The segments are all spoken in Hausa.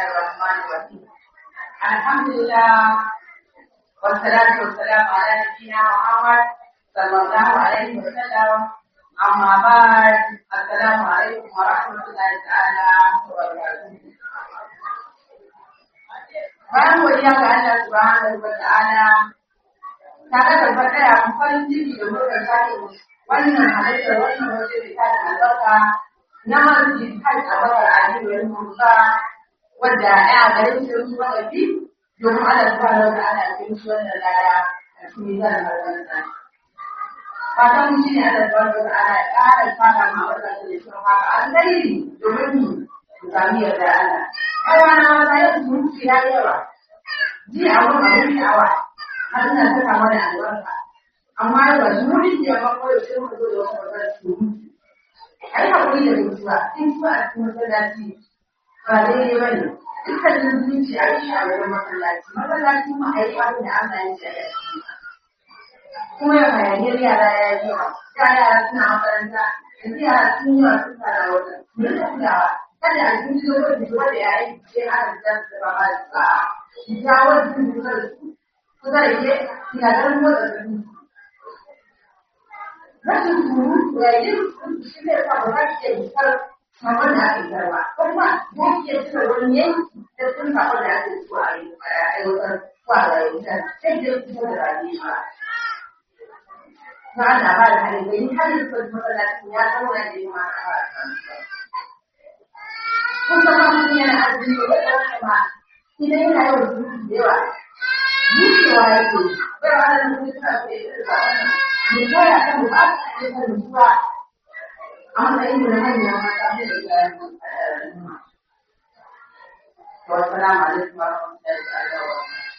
الرحمن الرحيم الحمد لله والصلاة والسلام على نبينا محمد صلى الله عليه وسلم أما بعد السلام عليكم ورحمة الله تعالى وبركاته Bayan godiya ga Allah subhanahu wa ta'ala tare da fataya mu farin ciki da muka sake wannan halittar wannan waje da ta albarka na masjid kan abar aliyu musa wadda ya garin sun wadafi domin Allah subhanahu wa ta'ala ya yi wannan laya a cikin zan barkansa. Fatan mu shine Allah subhanahu wa ta'ala ya ƙara fara ma wannan da shi haka alheri domin mu sami yarda Allah. Yawa na wata yau sun ci ya yawa. Ji abun abun sha'awa har ina saka mana albarka. Amma yau su mun ji amma ko yaushe mu zo da wasu magana su mutu. Ai hakuri da mutuwa, in su a cikin masallaci ba daidai ba ne. dukkanin zuci a yi a wurin masallaci masallaci ma a yi abin da Allah ya ce a yi kuma ya hayaniyar yara ya yi yawa ya yara suna makaranta yanzu yara sun yi wasu fara wata mu rika kulawa kada a cikin cikin wani zuwa da ya yi sai ana da su ba ba su ba ki ja wani sun kusa da su kusa da ke kina ganin motsa da su rashin surutu ya yi shi ne sa ba za ki iya fitar sakon da ake garba kuma ya ke cire wani yanki da sun sakon da ake so a yi aiwatar kwara yankan sai da kusa da rani ba na ana ba da hali bai hali da kwanci masallacin ya zama da yi ma a kun zama mutum yana azumi da ya ɗauka ma idan yana yawan zuci da yawa zuciwa yake bai wa ana mutum suna so ya ɗauka wannan mai koya kan ba su ake kan zuwa a matsayin da manyan mata da iyayen al'umma. Wassalamu alaikum wa rahmatullahi wa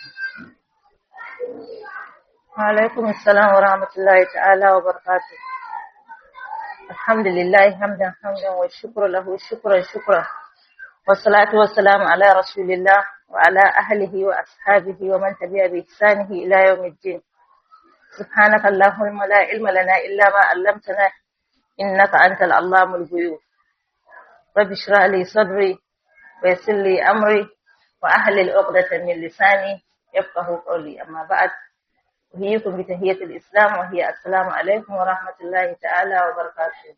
وعليكم السلام ورحمة الله تعالى وبركاته الحمد لله حمدا حمدا والشكر له شكرا شكرا والصلاة والسلام على رسول الله وعلى أهله وأصحابه ومن تبع بإحسانه إلى يوم الدين سبحانك اللهم لا علم لنا إلا ما علمتنا إنك أنت العلام الغيوب رب اشرح لي صدري ويسر لي أمري وأهل عقدة من لساني يفقه قولي أما بعد أحييكم بتحية الإسلام وهي السلام عليكم ورحمة الله تعالى وبركاته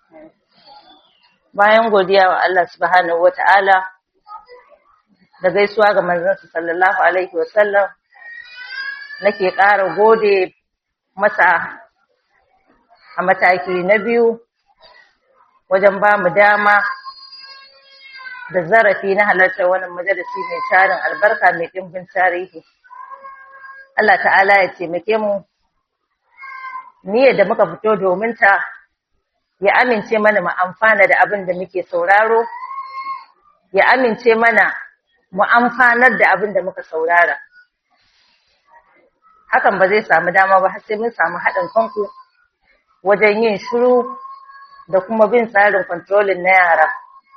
bayan godiya wa Allah subhanahu wa ta'ala da gaisuwa ga manzansa sallallahu alaihi wa sallam nake ƙara gode masa a mataki na biyu wajen ba mu dama da zarafi na halartar wannan majalisi mai tarin albarka mai ɗimbin tarihi. Allah ta'ala ya taimake mu niyyar da muka fito domin ta ya amince mana mu amfana da abin da muke sauraro, ya amince mana mu amfanar da abin da muka saurara. Hakan ba zai samu dama ba har sai mun samu haɗin kanku wajen yin shiru da kuma bin tsarin kontrolin na yara.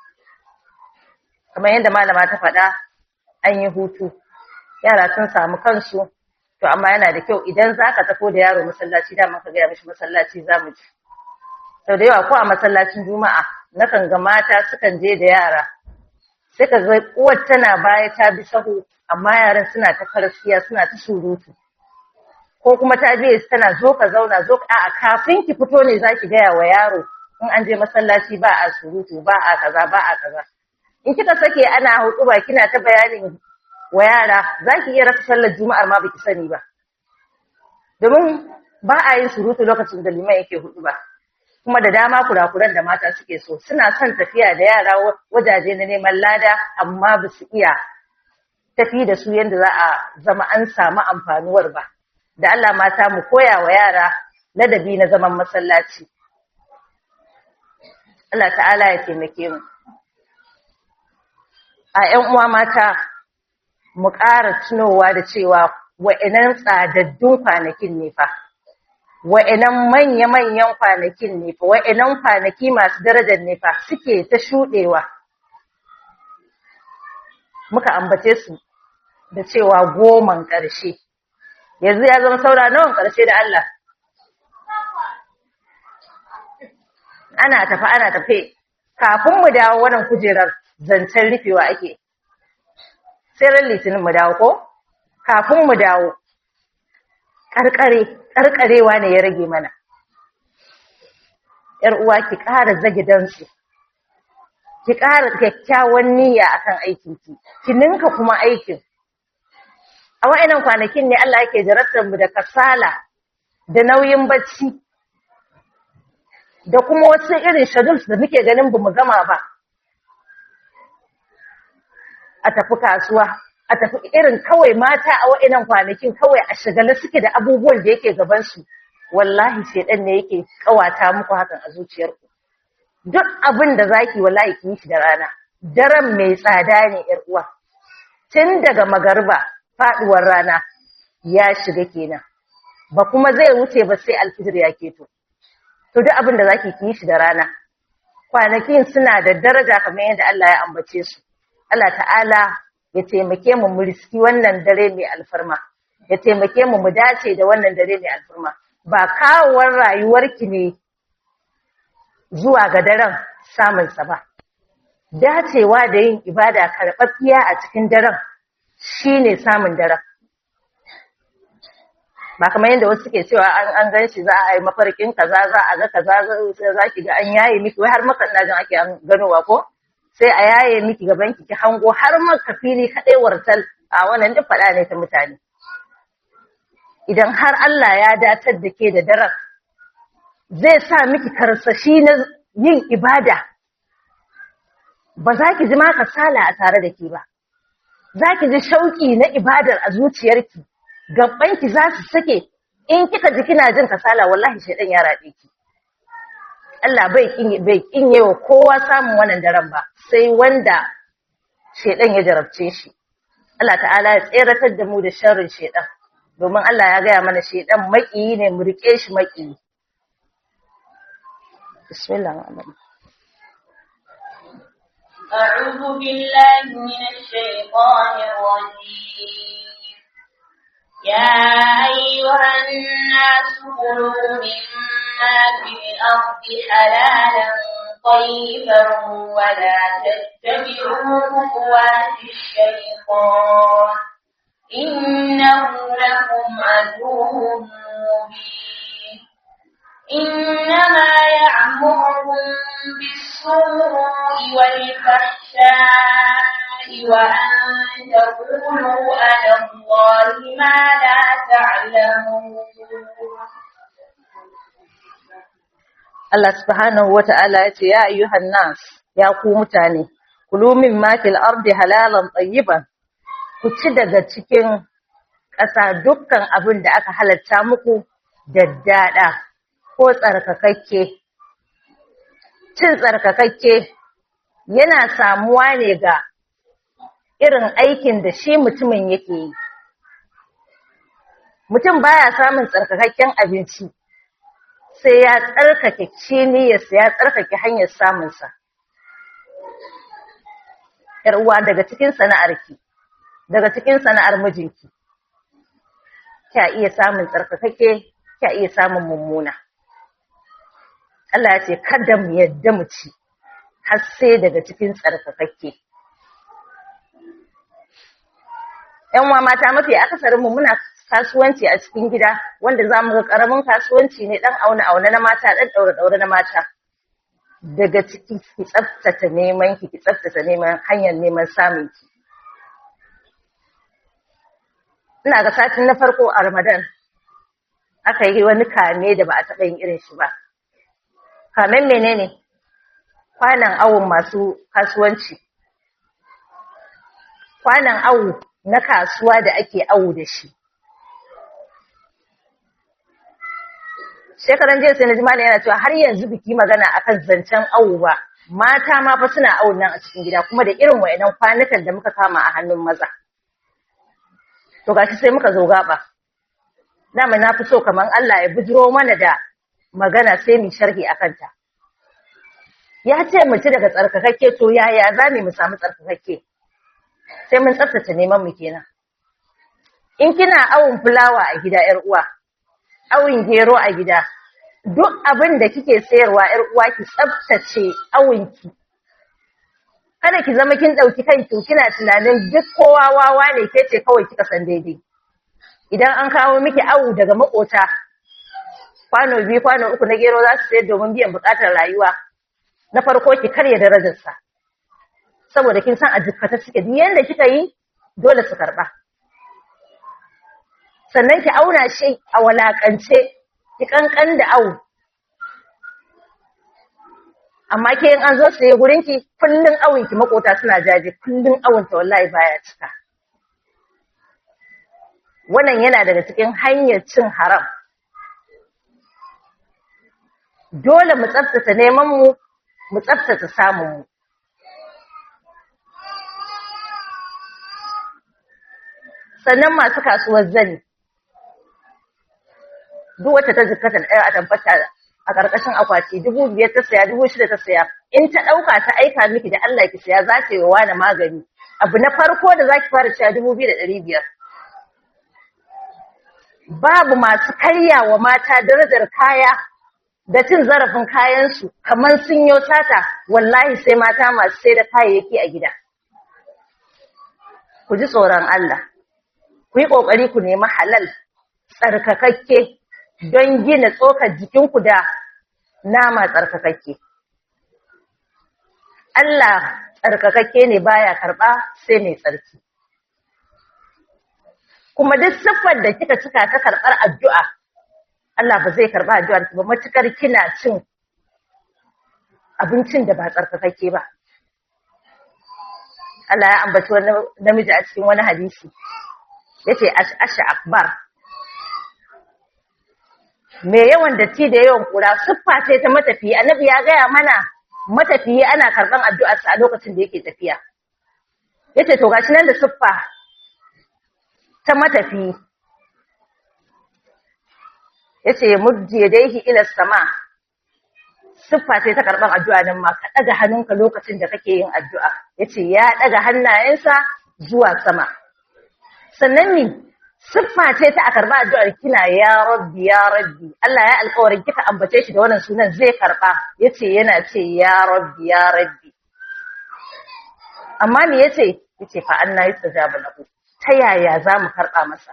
Kamar yadda malama ta faɗa, an yi hutu, yara sun samu kansu, to amma yana da kyau idan za ka tafi da yaro masallaci dama ka gaya mishi masallaci za mu ji. Sau da yawa ko a masallacin Juma'a, nakan ga mata sukan je da yara, sai ka ga uwar tana baya ta bi sahu, amma yaran suna ta karfiya suna ta surutu. ko kuma ta je tana zo ka zauna zo a kafin ki fito ne zaki gaya wa yaro in an je masallaci ba a surutu ba a kaza ba a kaza in kika sake ana hudu ba kina ta bayanin wa yara zaki iya rasa sallar juma'ar ma baki sani ba domin ba a yin surutu lokacin da liman yake hudu ba kuma da dama kurakuran da mata suke so suna son tafiya da yara wajaje na neman lada amma ba su iya tafi da su yadda za a zama an samu amfanuwar ba da Allah mata mu koya wa yara ladabi na zaman masallaci. Allah ta'ala ya taimake mu. A ‘yan uwa mata, mu ƙara tunowa da cewa wa'inan tsadaddun kwanakin ne fa, wa'inan manya-manyan kwanakin ne fa, wa'inan kwanaki masu darajar ne fa suke ta shuɗewa. Muka ambace su da cewa goman ƙarshe. yanzu ya zama saura nawan ƙarshe da Allah. Ana tafi ana tafe, kafin mu dawo wannan kujerar zancen rufewa ake. sai ran litinin mu dawo ko kafin mu dawo karkare karkarewa ne ya rage mana yar uwa ki ƙara zage dantsu ki ƙara kyakkyawan niyya akan aikin ki ki ninka kuma aikin a wa'annan kwanakin ne Allah yake jarabtar mu da kasala da nauyin bacci da kuma wasu irin schedules da muke ganin bamu gama ba a tafi kasuwa a tafi irin kawai mata a wa'annan kwanakin kawai a shagala suke da abubuwan da yake gaban su wallahi shedan ne yake kawata muku hakan a zuciyarku duk abin da zaki wallahi ki yi shi da rana daren mai tsada ne yar uwa tun daga magarba faduwar rana ya shiga kenan ba kuma zai wuce ba sai alfijir ya keto to duk abin da zaki ki yi shi da rana kwanakin suna da daraja kamar yadda Allah ya ambace su Allah ta'ala ya taimake mu mu riski wannan dare mai alfarma ya taimake mu mu dace da wannan dare mai alfarma ba kawowar rayuwarki ne zuwa ga daren samunsa ba. Dacewa da yin ibada karɓaɓɓiya a cikin daren shi ne samun daren. Ba kamar yadda wasu suke cewa an an gan shi za a yi mafarkin kaza za a ga kaza za ki ga an yaye miki wai har maka ina jin ake ganowa ko sai a yaye miki gaban ki ki hango har maka fili kaɗai wartal a wannan duk faɗa ne ta mutane. idan har Allah ya datar da ke da daren zai sa miki karsashi na yin ibada ba za ki ji ma kasala a tare da ke ba za ki ji shauƙi na ibadar a zuciyarki gabanki za su sake in kika ji kina jin kasala wallahi shaidan ya raɗe ki Allah bai bai kinye wa kowa samun wannan daren ba sai wanda shaidan ya jarabce shi Allah ta'ala ya tseratar da mu da sharrin shaidan domin Allah ya gaya mana shedan maƙiyi ne mu rike shi maƙiyi bismillah أعوذ بالله من الشيطان الرجيم يا أيها الناس كلوا مما في الأرض حلالا طيبا ولا تتبعوا خطوات الشيطان إنه لكم عدو مبين إنما يعمركم بالسوء والفحشاء وأن تقولوا على الله ما لا تعلمون Allah subhanahu wa ta'ala ya ce, Ya ayyuhan nas, ya ku mutane, kulu min makil ardi halalan tsayiban, ku ci daga cikin ƙasa dukkan abin da aka halatta muku daddada ko tsarkakakke. Cin tsarkakakke yana samuwa ne ga irin aikin da shi mutumin yake yi. Mutum baya samun tsarkakakken abinci sai ya tsarkake ciniyarsa ya tsarkake hanyar samunsa. uwa daga cikin sana'arki. daga cikin sana'ar mijinki kya iya samun tsarkakake kya iya samun mummuna Allah ya ce kada mu yadda mu ci har sai daga cikin tsarkakake ƴan wa mata mafi akasarin mu muna kasuwanci a cikin gida wanda zamu ga karamin kasuwanci ne dan auna auna na mata dan daure daure na mata daga ciki ki tsaftace neman ki ki tsaftace neman hanyar neman samun ki ina ga satin na farko a Ramadan aka yi wani kame da ba a taɓa yin irin shi ba. Kamen menene? Kwanan awon masu kasuwanci. Kwanan awu na kasuwa da ake awu da shi. Shekaran jiya sai na jimala yana cewa har yanzu biki magana akan zancen awu ba. Mata ma fa suna awun nan a cikin gida kuma da irin wa'inan kwanukan da muka kama a hannun maza. to gashi sai muka zo gaba dama na fi so kaman Allah ya bujiro mana da magana sai mu sharhi akan ta ya ce mu ci daga tsarkakakke to yaya za mu samu tsarkakakke sai mun tsaftace neman mu kenan in kina awun fulawa a gida yar uwa awun gero a gida duk abin da kike sayarwa yar uwa ki tsaftace awunki kada ki zama kin ɗauki kanki kina tunanin duk kowa wawa ne ke ce kawai kika san daidai idan an kawo miki awu daga makota kwano biyu kwano uku na gero za su sayar domin biyan buƙatar rayuwa na farko ki karya darajarsa saboda kin san a jikkata suke duk yanda kika yi dole su karɓa sannan ki auna shi a walakance ki kankan da awu amma ke in an zo saye gurin ki kullun awun ki makota suna jaje kullun awun ta wallahi baya cika wannan yana daga cikin hanyar cin haram dole mu tsaftace neman mu mu tsaftace samun mu sannan masu kasuwar zani duk wata ta jikkata ɗaya a tabbata a ƙarƙashin akwati dubu biyar ta saya dubu shida ta saya in ta ɗauka ta aika miki da Allah ki saya za ta yi wa wani magani abu na farko da za ki fara cewa dubu biyu da ɗari biyar babu masu karya wa mata darajar kaya da cin zarafin kayansu kamar sun yi sata wallahi sai mata masu sai da kayayyaki a gida ku ji tsoron Allah ku yi ƙoƙari ku nemi halal tsarkakakke don gina tsokar jikinku da nama tsarkakakke. Allah tsarkakakke ne baya karɓa sai mai tsarki. Kuma duk siffar da kika cika ta karɓar addu'a, Allah ba zai karɓa addu'ar ba matukar kina cin abincin da ba tsarkakakke ba. Allah ya ambaci wani namiji a cikin wani hadisi, ya ce, Asha akbar. mai yawan datti da yawan kura siffa ce ta matafiyi annabi ya gaya mana matafiyi ana karban addu'arsa a lokacin da yake tafiya yace to gashi nan da siffa ta matafiyi yace muddi yadayhi ila sama siffa ce ta karban addu'a nan ma ka daga hannunka lokacin da kake yin addu'a yace ya daga hannayensa zuwa sama sannan ni siffa ce ta a karba addu'ar kina ya rabbi ya rabbi Allah ya alƙawarin kika ambace shi da wannan sunan zai karba yace yana ce ya rabbi ya rabbi amma me yace yace fa anna yastajaba lahu ta yaya za mu karba masa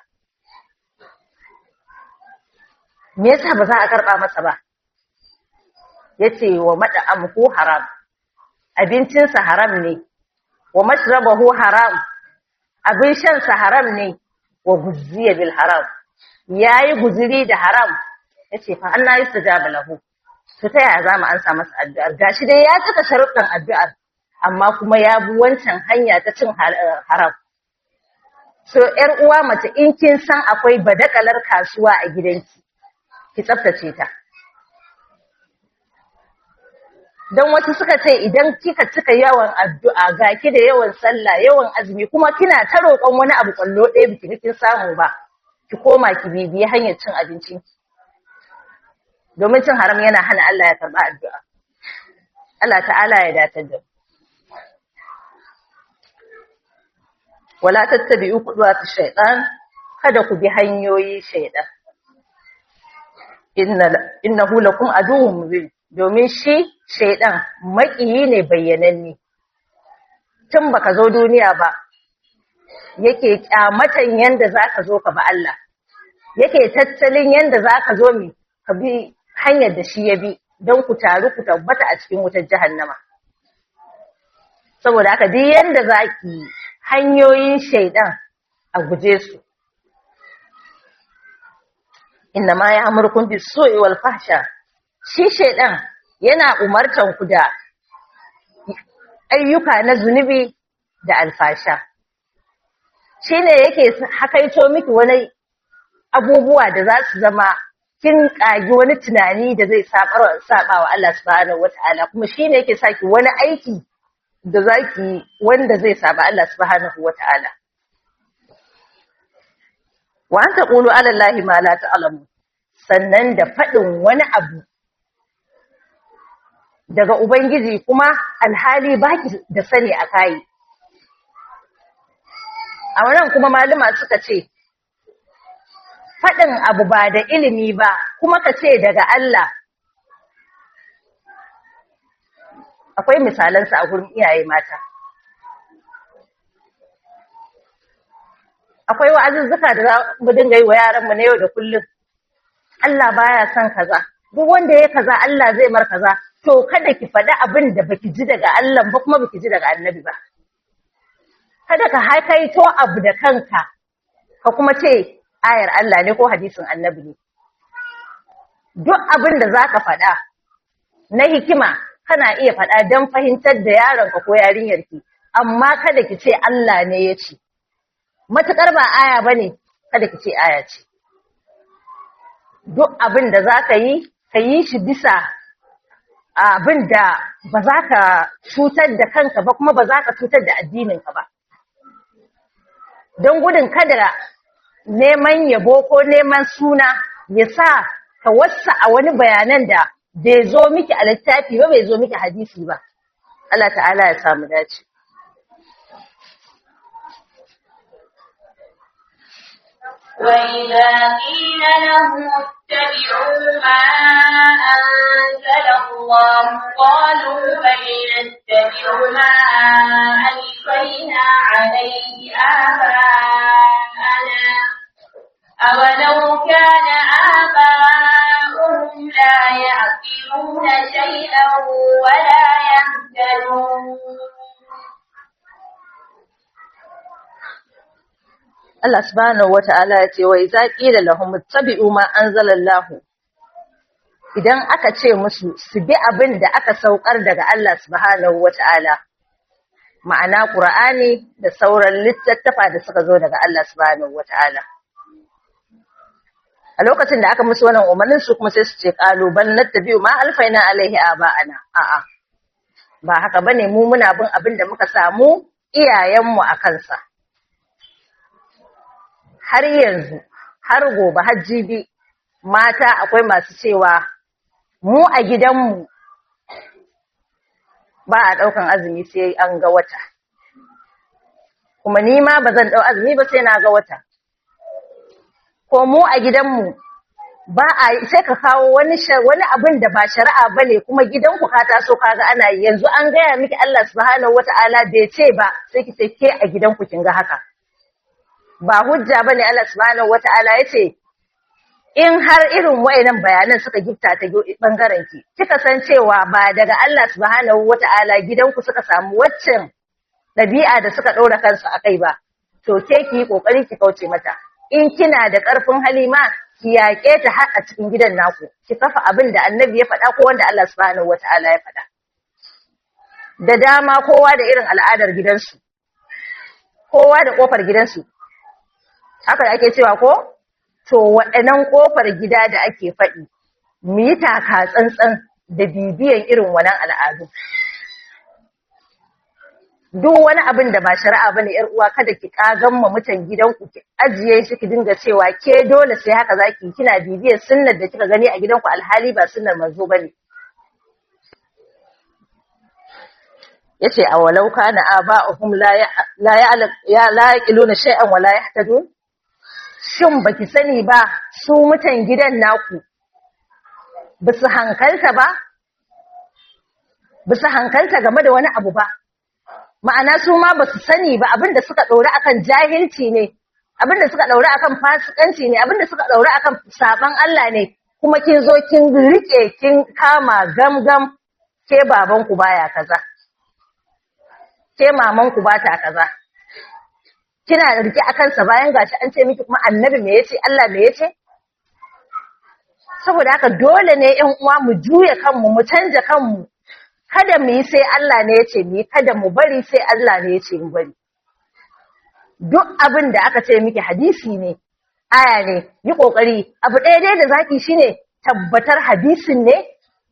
me yasa ba za a karba masa ba yace wa mad'amuhu haram abincinsa haram ne wa mashrabahu haram abin shansa haram ne wa guzziya bil haram yayi guziri da haram yace fa Allah yastajaba lahu to ta yaya zamu ansa masa addu'ar gashi dai ya cika sharuɗan addu'ar amma kuma ya bi wancan hanya ta cin haram so ƴar uwa mace in kin san akwai badakalar kasuwa a gidanki ki tsaftace ta don wasu suka ce idan kika cika yawan addu'a ga ki da yawan sallah yawan azumi kuma kina ta roƙon wani abu kwallo ɗaya biki kin samu ba ki koma ki bibiyi hanyar cin abincin ki domin cin haram yana hana Allah ya karɓa addu'a Allah ta'ala ya datar da wala tattabi'u khutuwati shaytan kada ku bi hanyoyi shaytan inna innahu lakum aduwwun mubin domin shi shaidan maƙiyi ne bayyananne tun baka zo duniya ba yake kyamatan yanda zaka zo ka ba Allah yake tattalin yanda zaka zo mi ka bi hanyar da shi ya bi don ku taru ku tabbata a cikin wutar jahannama saboda haka duk yanda zaki hanyoyin shaidan a guje su inna ma ya amurkun bis su'i wal fahsha shi shaidan yana umartan ku da ayyuka na zunubi da alfasha shi ne yake hakaito miki wani abubuwa da za su zama kin ƙagi wani tunani da zai saba wa Allah subhanahu wata'ala kuma shi ne yake saki wani aiki da za ki wanda zai saba Allah subhanahu wata'ala wa an taqulu ala Allahi ma la ta'lamu sannan da faɗin wani abu daga Ubangiji kuma alhali baki da sani a kayi. A wannan kuma malama suka ce, faɗin abu ba da ilimi ba kuma ka ce daga Allah. Akwai misalansa a gurin iyaye mata. akwai wa'azuzzuka da za mu dinga yi wa yaranmu na yau da kullum Allah baya son kaza duk wanda ya kaza Allah zai mar kaza to kada ki faɗi abin da baki ji daga Allah ba kuma baki ji daga annabi ba kada ka haikaito abu da kanka ka kuma ce ayar Allah ne ko hadisin annabi ne duk abin da zaka faɗa na hikima kana iya faɗa don fahimtar da yaronka ko yarinyarki amma kada ki ce Allah ne ya ce matuƙar ba aya bane kada ki ce aya ce duk abin da za ka yi ka yi shi bisa abin da ba za ka cutar da kanka ba kuma ba za ka cutar da addininka ba don gudun kada neman yabo ko neman suna ya sa ka wasa a wani bayanan da bai zo miki a littafi ba bai zo miki hadisi ba Allah ta'ala ya samu dace وإذا قيل لهم اتبعوا ما أنزل الله قالوا بل نتبع ما ألفينا عليه آباءنا أولو كان آباؤهم لا يعقلون شيئا ولا يهتدون Allah subhanahu wata'ala ya ce wa idza qila lahum ittabi'u ma anzalallahu idan aka ce musu su bi abin da aka saukar daga Allah subhanahu wata'ala ma'ana Qur'ani da sauran littattafa da suka zo daga Allah subhanahu wata'ala a lokacin da aka musu wannan umarnin su kuma sai su ce qalu bal nattabi'u ma alfaina alaihi aba'ana a'a ba haka bane mu muna bin abin da muka samu iyayenmu a kansa har yanzu har gobe har jibi mata akwai masu cewa mu a gidanmu ba a ɗaukan azumi sai an ga wata kuma ni ma ba zan ɗau azumi ba sai na ga wata ko mu a gidanmu ba a sai ka kawo wani wani abin da ba shari'a bane kuma gidanku ka taso kaga ana yi yanzu an gaya miki Allah subhanahu wataala bai ce ba sai ki ce ke a gidanku kin ga haka ba hujja bane Allah subhanahu wataala yace in har irin wayannan bayanan suka gifta ta bangaren ki kika san cewa ba daga Allah subhanahu wataala gidanku suka samu waccan dabi'a da suka ɗora kansu akai ba to ke ki yi kokari ki kauce mata in kina da ƙarfin halima ki yaƙe ta har a cikin gidan naku ki kafa abin da annabi ya faɗa ko wanda Allah subhanahu wataala ya faɗa da dama kowa da irin al'adar gidansu kowa da kofar gidansu haka ake cewa ko to waɗannan ƙofar gida da ake faɗi mu yi taka tsantsan da bibiyan irin wannan al'adu duk wani abin da ba shari'a bane yar uwa kada ki kagan ma mutan gidanku ki ajiye shi ki dinga cewa ke dole sai haka zaki kina bibiyar sunnar da kika gani a gidanku alhali ba sunnar manzo bane yace awalau kana aba'uhum la la ya la yaqiluna shay'an wa la yahtadun shin baki sani ba su mutan gidan naku bisu hankalta ba bisu hankalta game da wani abu ba ma'ana su ma basu sani ba abinda suka ɗauri akan jahilci ne abinda suka ɗauri akan fasikanci ne abinda suka ɗauri akan saban Allah ne kuma kin zo kin rike kin kama gamgam ke babanku baya kaza ke mamanku bata kaza kina rike akan sa bayan gashi an ce miki kuma annabi me yace Allah me yace saboda haka dole ne ƴan uwa mu juya kanmu mu canja kanmu kada mu yi sai Allah ne yace mu yi kada mu bari sai Allah ne yace mu bari duk abin da aka ce miki hadisi ne aya ne yi kokari abu ɗaya dai da zaki shine tabbatar hadisin ne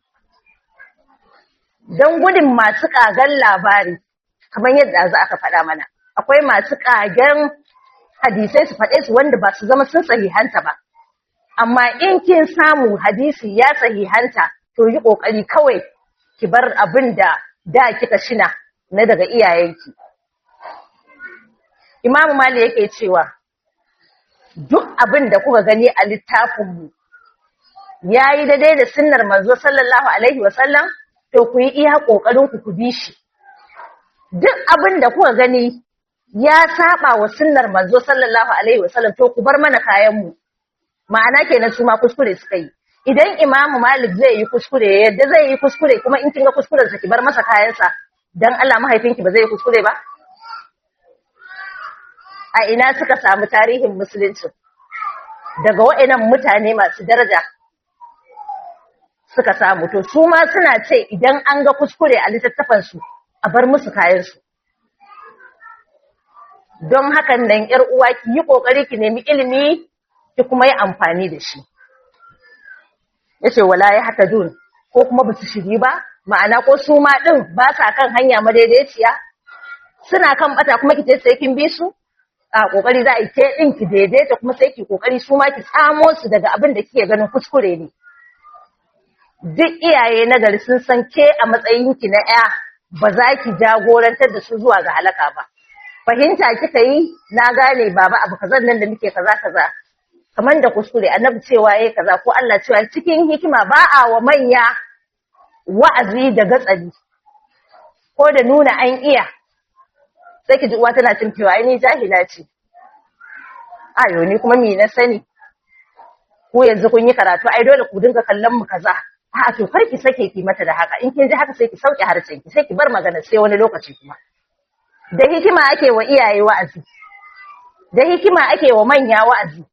don gudun masu kagan labari kamar yadda za aka faɗa mana akwai masu kagen hadisai su faɗe su wanda ba su zama sun sahihanta ba amma in kin samu hadisi ya sahihanta to yi kokari kawai ki bar abin da da kika shina na daga iyayenki Imam Mali yake cewa duk abin da kuka gani a littafinmu yayi daidai da sunnar manzo sallallahu alaihi wasallam to ku yi iya kokarin ku ku bi shi duk abin da kuka gani ya saba wa sunnar manzo sallallahu alaihi wasallam to ku bar mana kayan mu ma'ana kenan su ma kuskure suka yi idan imamu malik zai yi kuskure yadda zai yi kuskure kuma in kin ga kuskuren sa ki bar masa kayansa dan Allah mahaifinki ba zai yi kuskure ba a ina suka samu tarihin musulunci daga wa'annan mutane masu daraja suka samu to su ma suna ce idan an ga kuskure a littattafan su a bar musu kayan su don hakan nan yar uwa ki yi kokari ki nemi ilimi ki kuma yi amfani da shi yace wala ya haka dun ko kuma ba su shiri ba ma'ana ko su ma din ba sa kan hanya madaidaiciya suna kan bata kuma ki sai kin bi su a kokari za a yi ke din ki daidaita kuma sai ki kokari su ma ki tsamo su daga abin da kike ganin kuskure ne duk iyaye na gari sun san ke a matsayin ki na ya ba za ki jagorantar da su zuwa ga halaka ba fahimta kika yi na gane baba abu kazan nan da muke kaza kaza kamar da kuskure annabi cewa yayi kaza ko Allah cewa cikin hikima ba a wa manya wa'azi da gatsali ko da nuna an iya sai ki ji uwa tana cin fiwa ai ni jahila ce ayo ni kuma me na sani ko yanzu kun yi karatu ai dole ku dinga kallon mu kaza a to kar ki sake ki mata da haka in kin ji haka sai ki sauke harcen ki sai ki bar magana sai wani lokaci kuma da hikima ake wa iyaye wa'azi da hikima ake wa manya wa'azi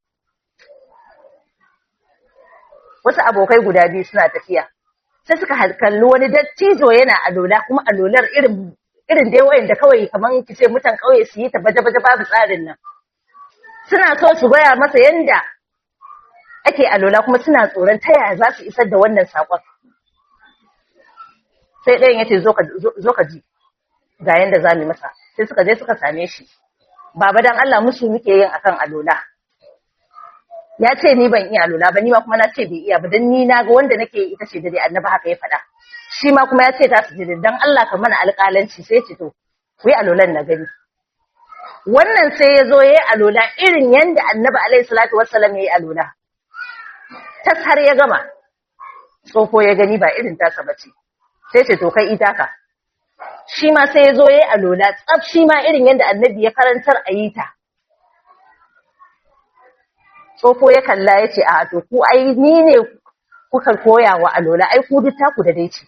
wasu abokai guda biyu suna tafiya sai suka kalli wani dattijo yana alola kuma alolar irin irin dai wayan da kawai kaman kice mutan kauye su yi ta baje baje babu tsarin nan suna so su gaya masa yanda ake alola kuma suna tsoron ta yaya za su isar da wannan sakon sai ɗayan yace zo ka zo ka ji ga yanda za mu masa sai suka je suka same shi baba dan Allah musu muke yin akan alola ya ce ni ban iya alola ba ni ma kuma na ce bai iya ba dan ni na ga wanda nake ita ce da dai annabi haka ya faɗa shi ma kuma ya ce ta su jiri dan Allah ka mana alƙalanci sai ce to ku yi alolan na gani wannan sai ya zo ya yi alola irin yanda annabi alaihi salatu wassalam ya yi alola tas har ya gama tsofo ya gani ba irin tasa ba ce sai ce to kai ita ka shi ma sai ya zo ya yi alola tsaf shi ma irin yanda annabi ya karantar a yi ta tsofo ya kalla ya ce a to ku ai ni ne kuka koya wa alola ai ku duk taku da dai ce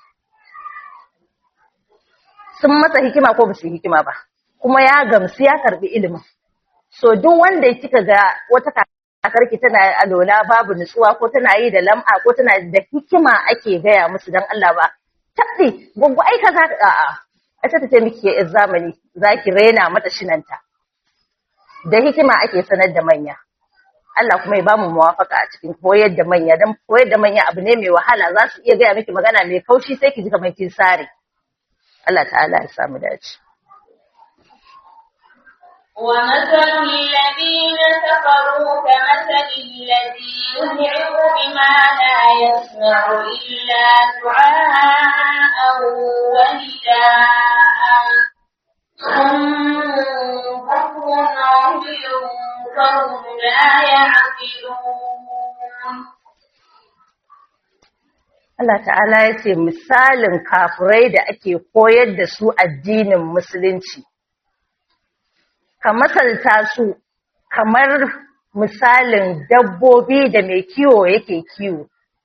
sun masa hikima ko ba su hikima ba kuma ya gamsu ya karbi ilimin so duk wanda kika ga wata kakarki tana alola babu nutsuwa ko tana yi da lam'a ko tana da hikima ake gaya musu dan Allah ba tabbi gugu ai kaza a'a ai ta ce miki ya zamani zaki rena mata shinanta da hikima ake sanar da manya Allah kuma ya bamu muwafaka a cikin koyar da manya dan koyar da manya abu ne mai wahala za su iya gaya miki magana mai kaushi sai ki ji kamar kin sare Allah ta'ala ya samu dace ومثل الذين كفروا كمثل الذي يدعو بما لا يسمع إلا دعاء ونداء صم بكر عمي فهم لا يعقلون Allah ta'ala ya ce misalin kafurai da ake koyar da su addinin musulunci ka masalta su kamar misalin dabbobi da mai kiwo yake kiwo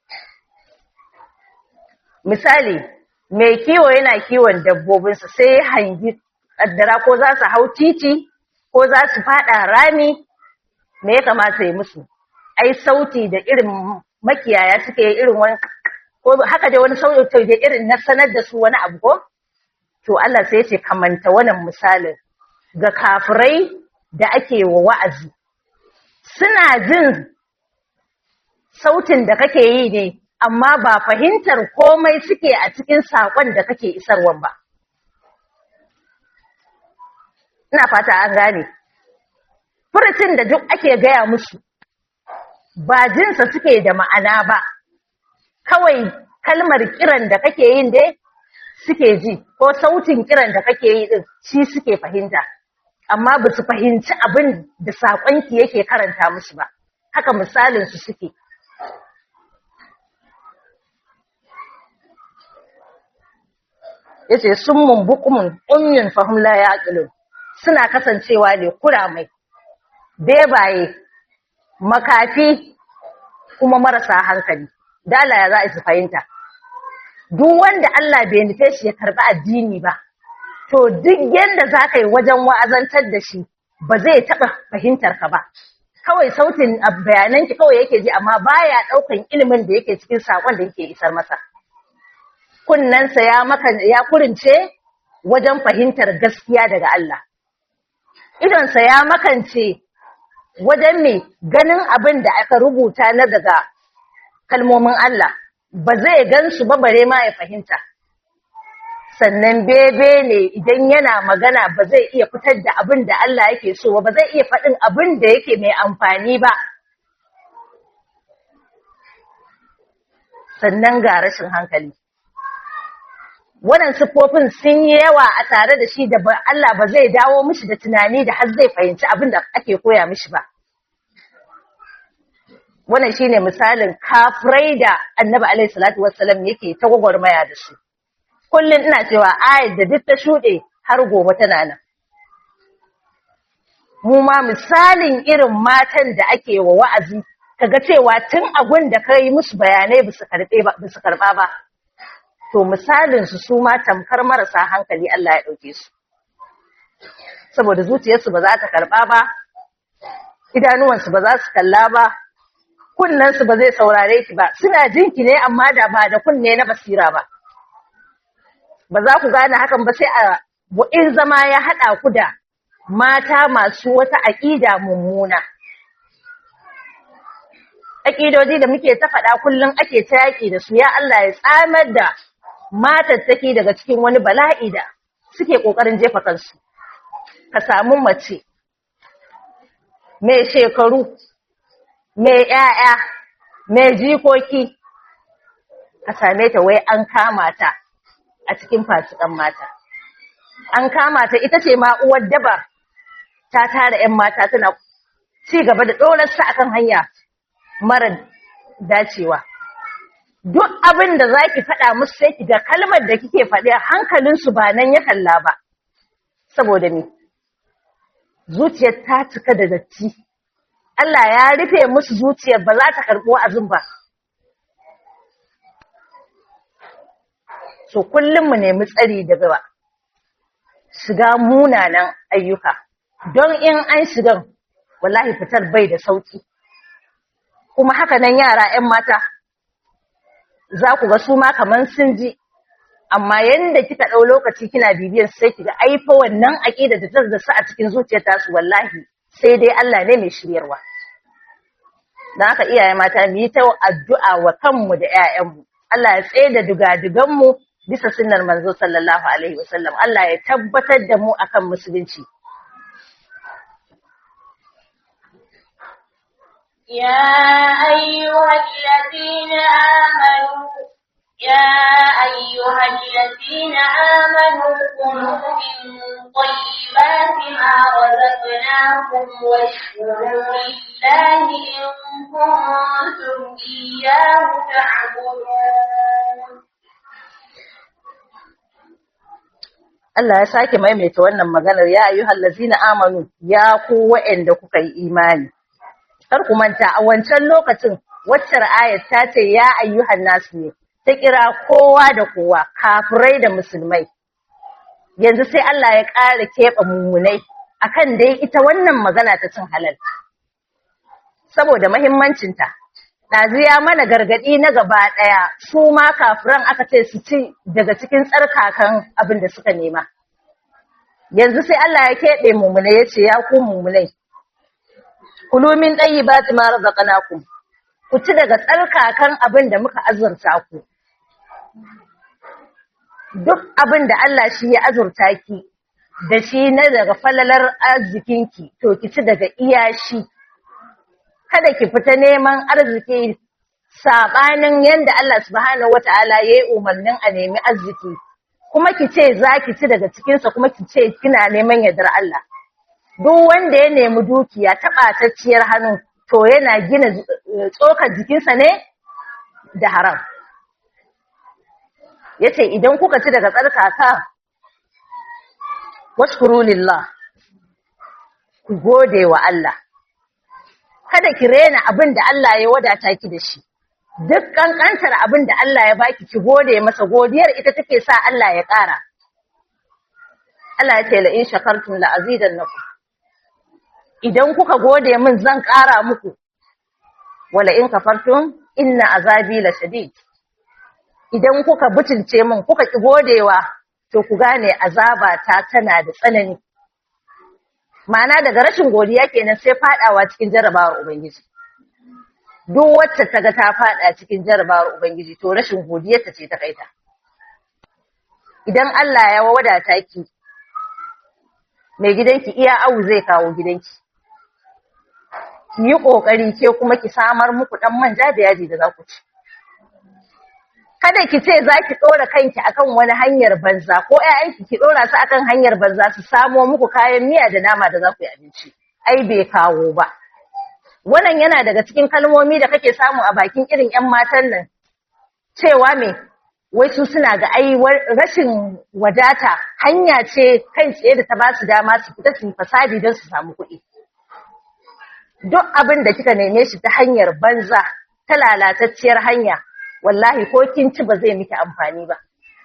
misali mai kiwo yana kiwon dabbobinsa sai hangi kaddara ko za su hau titi ko za su fada rami me ya kamata ya musu ai sauti da irin makiyaya suke irin wani ko haka da wani sauti da irin na sanar da su wani abu ko to Allah sai ya ce kamanta wannan misalin ga kafirai da ake wa wa'azi suna jin sautin da kake yi ne amma ba fahimtar komai suke a cikin saƙon da kake isarwan ba ina fata an gane furucin da duk ake gaya musu ba jinsa suke da ma'ana ba kawai kalmar kiran da kake yin dai suke ji ko sautin kiran da kake yi din shi suke fahimta amma ba su fahimci abin da saƙonki yake karanta musu ba haka misalin su suke yace summun bukumun ummin fahum la yaqilun suna kasancewa ne kuramai bebaye makafi kuma marasa hankali dala ya za a su fahimta duk wanda Allah bai nufe shi ya karɓi addini ba to duk yanda za ka yi wajen wa'azantar da shi ba zai taɓa fahimtar ka ba kawai sautin bayananki kawai yake ji amma baya ɗaukan ilimin da yake cikin saƙon da yake isar masa kunnensa ya maka ya kurince wajen fahimtar gaskiya daga Allah idonsa ya makance wajen mai ganin abin da aka rubuta na daga kalmomin Allah ba zai gan su ba bare ma ya fahimta sannan bebe ne idan yana magana ba zai iya fitar da abin da Allah yake so ba zai iya faɗin abin da yake mai amfani ba sannan ga rashin hankali wannan siffofin sun yi yawa a tare da shi da Allah ba zai dawo mishi da tunani da har zai fahimci abin da ake koya mishi ba wannan shine misalin kafirai da annabi alaihi salatu wassalam yake ta gwagwarmaya da su kullum ina cewa ayat da duk ta shuɗe har gobe tana nan mu ma misalin irin matan da ake wa wa'azi kaga cewa tun abun da ka yi musu bayanai ba su karɓa ba to misalin su su ma tamkar marasa hankali Allah ya ɗauke su saboda zuciyarsu ba za ta karɓa ba idanuwansu ba za su kalla ba kunnensu ba zai saurare ki ba suna jinki ne amma da ba da kunne na basira ba ba za ku gane hakan ba sai a in zama ya haɗa ku da mata masu wata aƙida mummuna aƙidodi da muke ta faɗa kullum ake ta yaƙi da su ya Allah ya tsamar da matattaki daga cikin wani bala'i da suke ƙoƙarin jefa kansu ka samu mace mai shekaru mai ‘ya'ya mai jikoki ka same ta wai an kama ta a cikin fasikan mata an kama ta ita ce ma uwar daba ta tara ‘yan mata tana ci gaba da ɗorarsa akan hanya mara dacewa. Duk abin da za ki faɗa musu sai ki ga kalmar da kike faɗi hankalinsu ba nan ya kalla ba, saboda me, zuciyar ta cika da datti. Allah ya rufe musu zuciyar ba za ta karɓo azin ba. So kullum mu nemi tsari daga shiga munanan ayyuka, don in an shigan wallahi fitar bai da sauki. kuma haka nan yara ‘yan mata za ku ga su ma kaman sun ji, amma yadda kika ɗau lokaci kina bibiyar sai kiga aifa wannan aƙida da ta su a cikin zuciyar tasu wallahi sai dai Allah ne mai shiryarwa. Don haka iyaye mata mu yi ta addu'a wa kanmu da ‘ya'yanmu, Allah ya tsaye da dugaduganmu bisa sunnar manzo sallallahu alaihi wasallam, Allah ya tabbatar da mu akan musulunci. يا أيها الذين آمنوا يا أيها الذين آمنوا كلوا من طيبات ما رزقناكم واشكروا لله إن كنتم إياه تعبدون Allah ya sake maimaita wannan maganar ya ayyuhal ladzina amanu ya ku wa'anda kuka yi imani kar ku manta a wancan lokacin waccar ayat ta ce ya ayyuhan nasu ne ta kira kowa da kowa kafirai da musulmai yanzu sai Allah ya ƙara keɓe mummunai akan dai ita wannan magana ta cin halal saboda muhimmancinta ɗazu ya mana gargaɗi na gaba ɗaya su ma kafiran aka ce su ci daga cikin tsarkakan abin da suka nema yanzu sai Allah ya keɓe mummunai ya ce ya ku mummunai kulu min tayyibati ma razaqnakum ku ci daga tsarkakan abin da muka azurta ku duk abin da Allah shi ya azurta ki da shi na daga falalar arzikinki to ki ci daga iyashi kada ki fita neman arziki sabanin yanda Allah subhanahu wataala yayi umarnin a nemi arziki kuma ki ce za ki ci daga cikinsa kuma ki ce kina neman yardar Allah duk wanda ya nemi dukiya ta ɓatacciyar hannu to yana gina tsokar jikinsa ne da haram. Ya ce, Idan kuka ci daga tsarkaka, washkuru lillah, ku gode wa Allah kada ki rena abin da Allah ya wadata ki da shi duk kankantar abin da Allah ya baki ki gode masa godiyar ita take sa Allah ya ƙara Allah ya ce la in shakartum la azidannakum idan kuka gode min zan ƙara muku wala in kafartum inna azabi la shadid idan kuka butulce min kuka ki godewa to ku gane azaba ta tana da tsanani ma'ana daga rashin godiya kenan sai fadawa cikin jarabawar ubangiji duk wacce ta ga ta fada cikin jarabawar ubangiji to rashin godiyarta ce ta kaita idan Allah ya wadata ki mai gidanki iya awu zai kawo gidanki ki yi kokari ke kuma ki samar muku dan manja da yaji da za ku ci kada ki ce za ki ɗora kanki akan wani hanyar banza ko ‘ya'yanki ki ɗora su akan hanyar banza su samo muku kayan miya da nama da za ku yi abinci ai bai kawo ba wannan yana daga cikin kalmomi da kake samu a bakin irin ‘yan matan nan cewa me wai su suna ga ai rashin wadata hanya ce kai tsaye da ta ba su dama su fita su fasadi don su samu kuɗi duk abin da kika neme shi ta hanyar banza ta lalatacciyar hanya wallahi ko kin ci ba zai miki amfani ba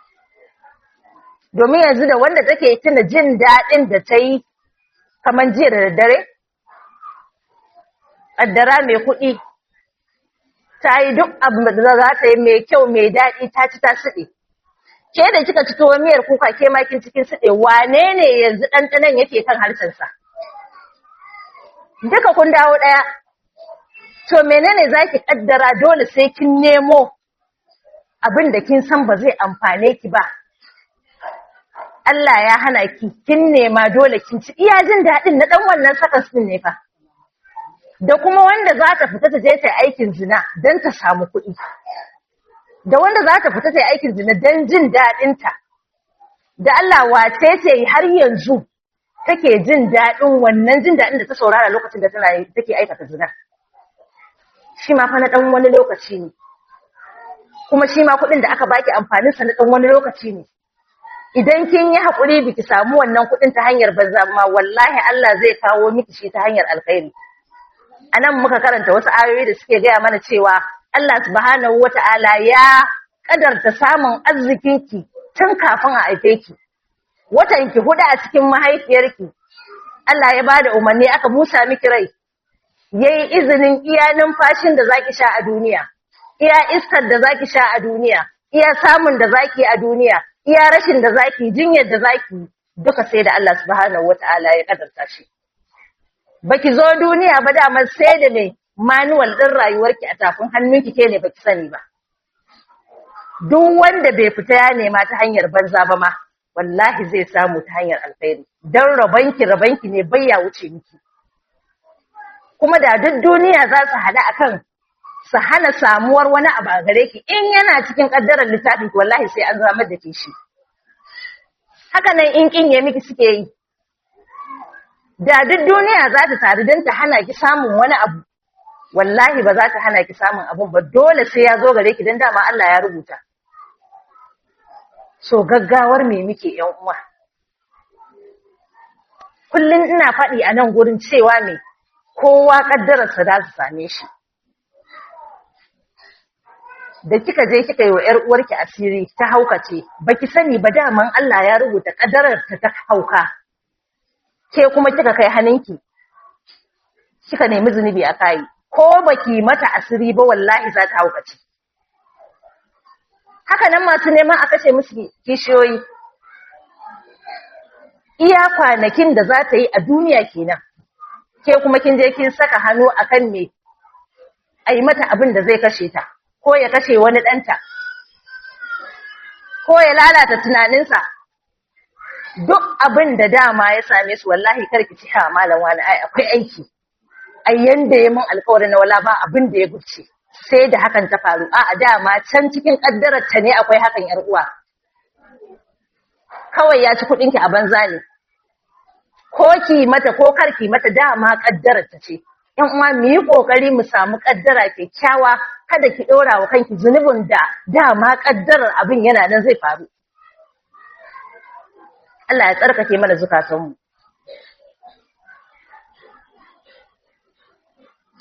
domin yanzu da wanda take tuna jin daɗin da ta yi kamar jiya da daddare ƙaddara mai kuɗi ta yi duk abin da za ta yi mai kyau mai daɗi ta ci ta siɗe ke da kika ci tuwo miyar kuka ke makin cikin siɗe wane ne yanzu ɗanɗanon yake kan harshensa duka kun dawo ɗaya to menene za ki ƙaddara dole sai kin nemo abin da kin san ba zai amfane ki ba. Allah ya hana ki, kin nema dole kin ci iya jin daɗin na ɗan wannan sakas ɗin ne fa. Da kuma wanda za ta fita ta je ta aikin zina don ta samu kuɗi. Da wanda za ta fita ta aikin zina don jin daɗinta. Da Allah wace ce har yanzu take jin daɗin wannan jin daɗin da ta saurara lokacin da tana take aikata zina. Shi ma fa na ɗan wani lokaci ne. kuma shi ma kuɗin da aka baki amfanin sa na ɗan wani lokaci ne. Idan kin yi haƙuri biki samu wannan kuɗin ta hanyar banza ma wallahi Allah zai kawo miki shi ta hanyar alkhairi. A nan muka karanta wasu ayoyi da suke gaya mana cewa Allah subhanahu wa ta'ala ya ƙadarta samun arzikinki tun kafin a haife ki. Watanki huɗu a cikin mahaifiyarki, Allah ya bada umarni aka busa miki rai, ya yi izinin iya numfashin da zaki sha a duniya. iya iskar da zaki sha a duniya, iya samun da zaki a duniya, iya rashin da zaki, jinyar da zaki, duka sai da Allah subhanahu wata'ala ya kadarta shi. Baki zo duniya ba damar sai da mai manuwal ɗin rayuwarki a tafin hannunki ke ne baki sani ba. Duk wanda bai fita ya nema ta hanyar banza ba ma, wallahi zai samu ta hanyar alkhairi. Don rabanki rabanki ne bai ya wuce miki. Kuma da duk duniya za su haɗu akan su hana samuwar wani abu a gare ki in yana cikin kaddarar littafin ki wallahi sai an zama da ke shi haka nan in kin ya miki suke yi da duk duniya za ta taru don ta hana ki samun wani abu wallahi ba za ta hana ki samun abun ba dole sai ya zo gare ki don dama Allah ya rubuta so gaggawar me muke yan uwa kullum ina faɗi a nan gurin cewa me kowa kaddararsa za su same shi da kika je kika yi wa ‘yar uwarki asiri ta haukace, baki sani ba daman Allah ya rubuta ƙadarar ta ta hauka, ke kuma kika kai hannunki, kika nemi zunubi a kayi, ko baki mata asiri ba wallahi za ta haukace. Haka nan masu neman a kashe musu kishiyoyi, iya kwanakin da za ta yi a duniya kenan, ke kuma kin je kin saka hannu akan me, a yi mata abin da zai kashe ta. ko ya kashe wani ɗanta, ko ya lalata tunaninsa, duk abin da dama ya same su wallahi karki ci ha malam wani ai akwai aiki, ai yanda ya mun alkawarin na wala ba abin da ya guce, sai da hakan ta faru, a a dama can cikin ƙaddarar ta ne akwai hakan ‘yar uwa. Kawai ya ci kuɗinki a banza ne, ko ki mata ko karki mata dama ƙaddarar ta ce. ‘yan uwa mu yi ƙoƙari mu samu ƙaddara kyakkyawa kada ki ɗora wa kanki zunubin da dama ƙaddarar abin yana nan zai faru. Allah ya tsarkake mana zukatanmu.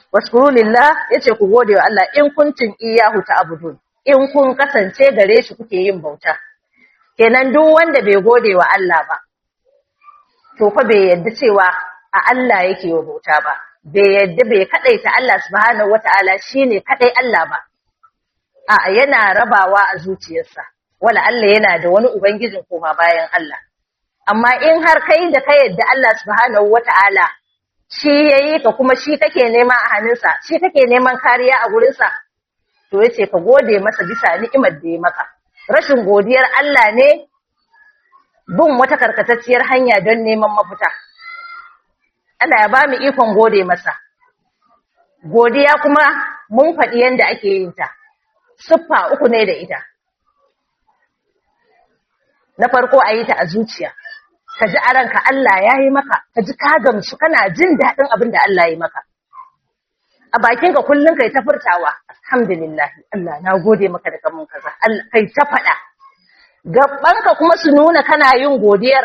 waskuru lillah yace ku gode wa Allah in kuntum iyyahu ta'budun in kun kasance gare shi kuke yin bauta kenan duk wanda bai gode wa Allah ba to fa bai yadda cewa a Allah yake wa bauta ba bai yadda bai kadaita Allah subhanahu wataala shine kadai Allah ba a yana rabawa a zuciyarsa wala Allah yana da wani ubangijin koma bayan Allah amma in har kai da ka yadda Allah subhanahu wataala shi yayi ka kuma shi kake nema a hannunsa shi kake neman kariya a gurinsa to yace ka gode masa bisa ni'imar da ya maka rashin godiyar Allah ne bin wata karkatacciyar hanya don neman mafita Allah ya ba mu ikon gode masa godiya kuma mun faɗi yadda ake yin ta siffa uku ne da ita na farko a yi ta a zuciya ka ji a ranka Allah ya yi maka ka ji ka gamsu kana jin daɗin abin da Allah ya yi maka a bakinka kullum kai ta furtawa alhamdulillah Allah na gode maka da kamun kaza kai ta faɗa gabanka kuma su nuna kana yin godiyar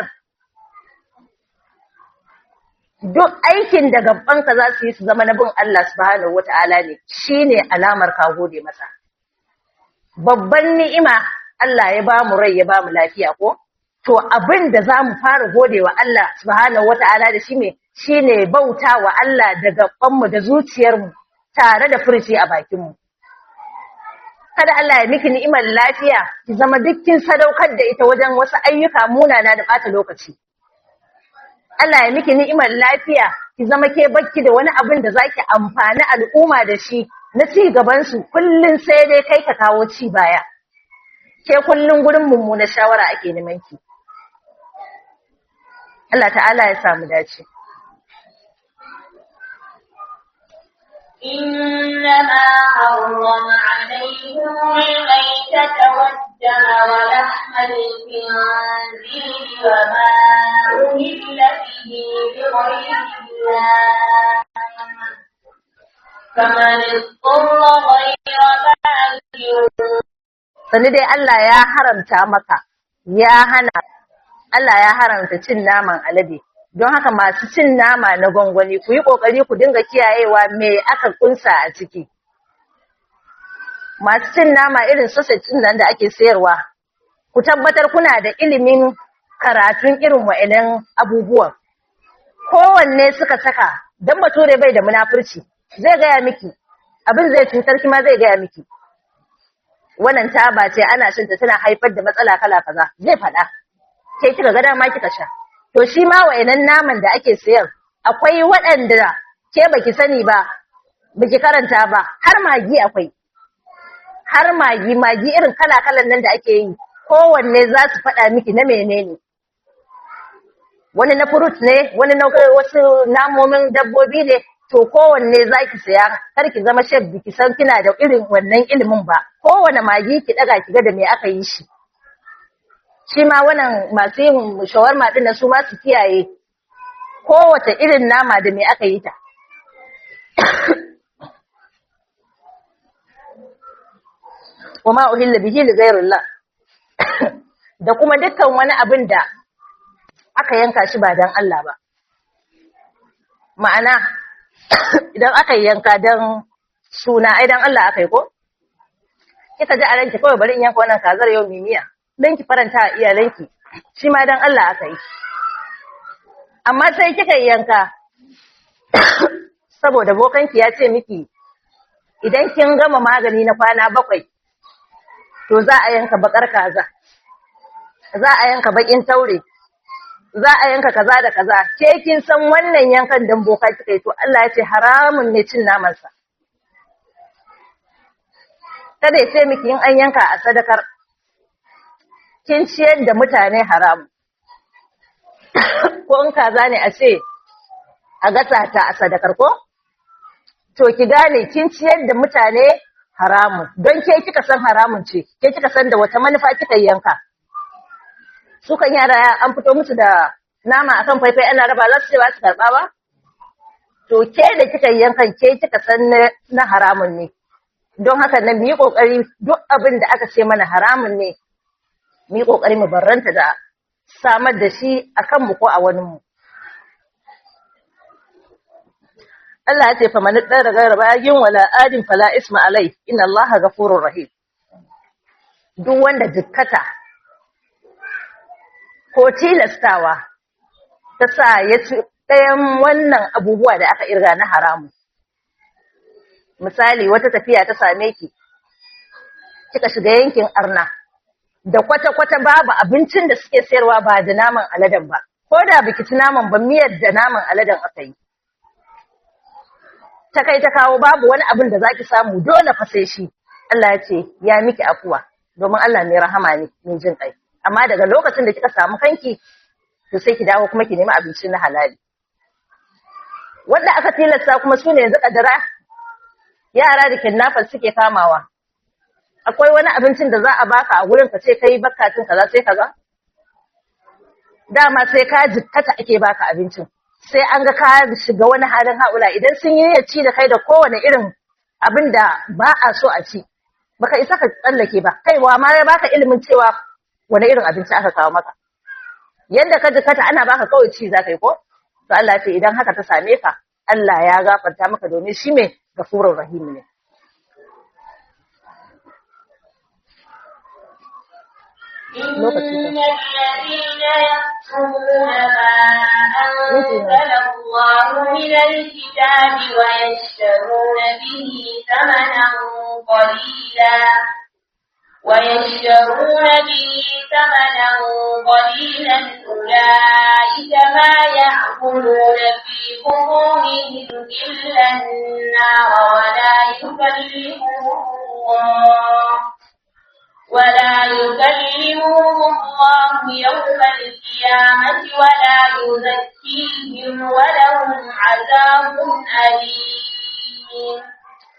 duk aikin da gabanka za su yi su zama na bin Allah subhanahu wata'ala ne shine alamar ka gode masa babban ni'ima Allah ya ba mu rai ya ba mu lafiya ko to abin da za mu fara gode wa Allah subhanahu wata'ala da shi ne shine bauta wa Allah da gabanmu da zuciyarmu tare da furci a bakinmu kada Allah ya miki ni'imar lafiya ki zama dukkin sadaukar da ita wajen wasu ayyuka munana da bata lokaci Allah ya miki ni'imar lafiya ki zama ke bakki da wani abin da zaki amfani al'umma da shi na ci gaban su kullun sai dai kai ka kawo ci baya ke kullun gurin mummuna shawara ake neman ki Allah ta'ala ya samu dace إنما حرم عليكم الميتة والدم ولحم الخنزير وما أهل به بغير الله فمن اضطر غير باغ sani dai Allah ya haramta maka ya hana Allah ya haramta cin naman alade don haka masu cin nama na gwangwani ku yi ƙoƙari ku dinga kiyayewa me aka kunsa a ciki. Masu cin nama irin sausage nan da ake sayarwa, ku tabbatar kuna da ilimin karatun irin wa'inan abubuwan. Kowanne suka saka, don bature bai da munafurci, zai gaya miki, abin zai cutar kima zai gaya miki. Wannan taba ce ana shinta tana haifar da matsala kala kaza, zai faɗa. Ke kika ga dama kika sha. to shi ma wa'inan naman da ake sayan akwai waɗanda ke baki sani ba baki karanta ba har magi akwai har magi magi irin kala-kalan nan da ake yi kowanne za su faɗa miki na menene wani na furut ne wani na wasu namomin dabbobi ne to kowanne za ki saya kar ki zama shef biki san kina da irin wannan ilimin ba kowane magi ki ɗaga ki ga da me aka yi shi shi ma wannan masu yin shawarma ɗin su ma su kiyaye kowace irin nama da me aka yi ta. Wama uhilla bihi li ghayrillah da kuma dukkan wani abin da aka yanka shi ba dan Allah ba. Ma'ana idan aka yanka dan suna ai dan Allah aka yi ko? Kika ji a ranki kawai bari in yanka wannan kazar yau mimiya. don ki faranta a iyalanki shi ma don Allah aka yi amma sai kika yanka saboda bokanki ya ce miki idan kin gama magani na kwana bakwai to za a yanka bakar kaza za a yanka bakin taure za a yanka kaza da kaza ke kin san wannan yankan dan boka kika yi to Allah ya ce haramun ne cin namansa kada ya ce miki in an yanka a sadakar kin ciyar da mutane haram ko in kaza ne a ce a gasa ta a sadakar ko to ki gane kin ciyar da mutane haramun don ke kika san haramun ce ke kika san da wata manufa kika yanka su kan yara an fito musu da nama akan faifai ana raba za su ce ba su karɓa ba to ke da kika yankan ke kika san na haramun ne don haka nan mu yi ƙoƙari duk abin da aka ce mana haramun ne mu yi ƙoƙari mu barranta da samar da shi a kanmu ko a waninmu. Allah ya ce fa man dara gara bagin wala adin fala isma alai inna Allah ghafurur rahim duk wanda jikkata ko tilastawa ta sa ya ci ɗayan wannan abubuwa da aka irga na haramu misali wata tafiya ta same ki kika shiga yankin arna da kwata-kwata babu abincin da suke sayarwa ba da naman aladen ba ko da biki ci naman ba miyar da naman aladen aka yi ta kai ta kawo babu wani abin da zaki samu dole fa sai shi Allah ya ce ya miki afuwa domin Allah mai rahama ne mai jin kai amma daga lokacin da kika samu kanki to sai ki dawo kuma ki nemi abinci na halali wanda aka tilasta kuma sune yanzu kadara yara da kidnappers suke kamawa akwai wani abincin da za a baka a wurin ka ce kai bakkatin kaza sai kaza dama sai ka jikkata ake baka abincin sai an ga ka shiga wani halin haula idan sun yi ya ci da kai da kowane irin abin da ba a so a ci baka isa ka tsallake ba kaiwa ma ya baka ilimin cewa wani irin abinci aka kawo maka yanda ka jikkata ana baka kawai ci za ka yi ko to Allah ce idan haka ta same ka Allah ya gafarta maka domin shi mai gafurur rahim ne إن الذين يكفرون ما أنزل الله من الكتاب ويشترون به ثمنا قليلا ويشترون به ثمنا قليلا أولئك ما يأكلون في بطونهم إلا النار ولا يكلمهم الله ولا يكلمهم الله يوم القيامة ولا يزكيهم ولهم عذاب أليم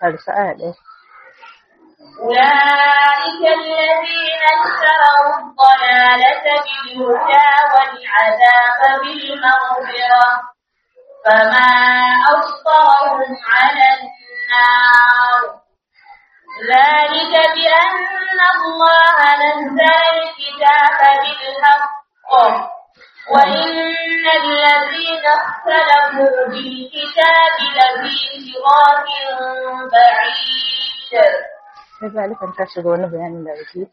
أولئك الذين اشتروا الضلالة بالهدى والعذاب بالمغفرة فما أصبرهم على النار ذلك بأن الله نزل الكتاب بالحق وإن الذين اختلفوا بالكتاب لفي شراك بعيد كذلك أن تشهد ونبيان الله وكيف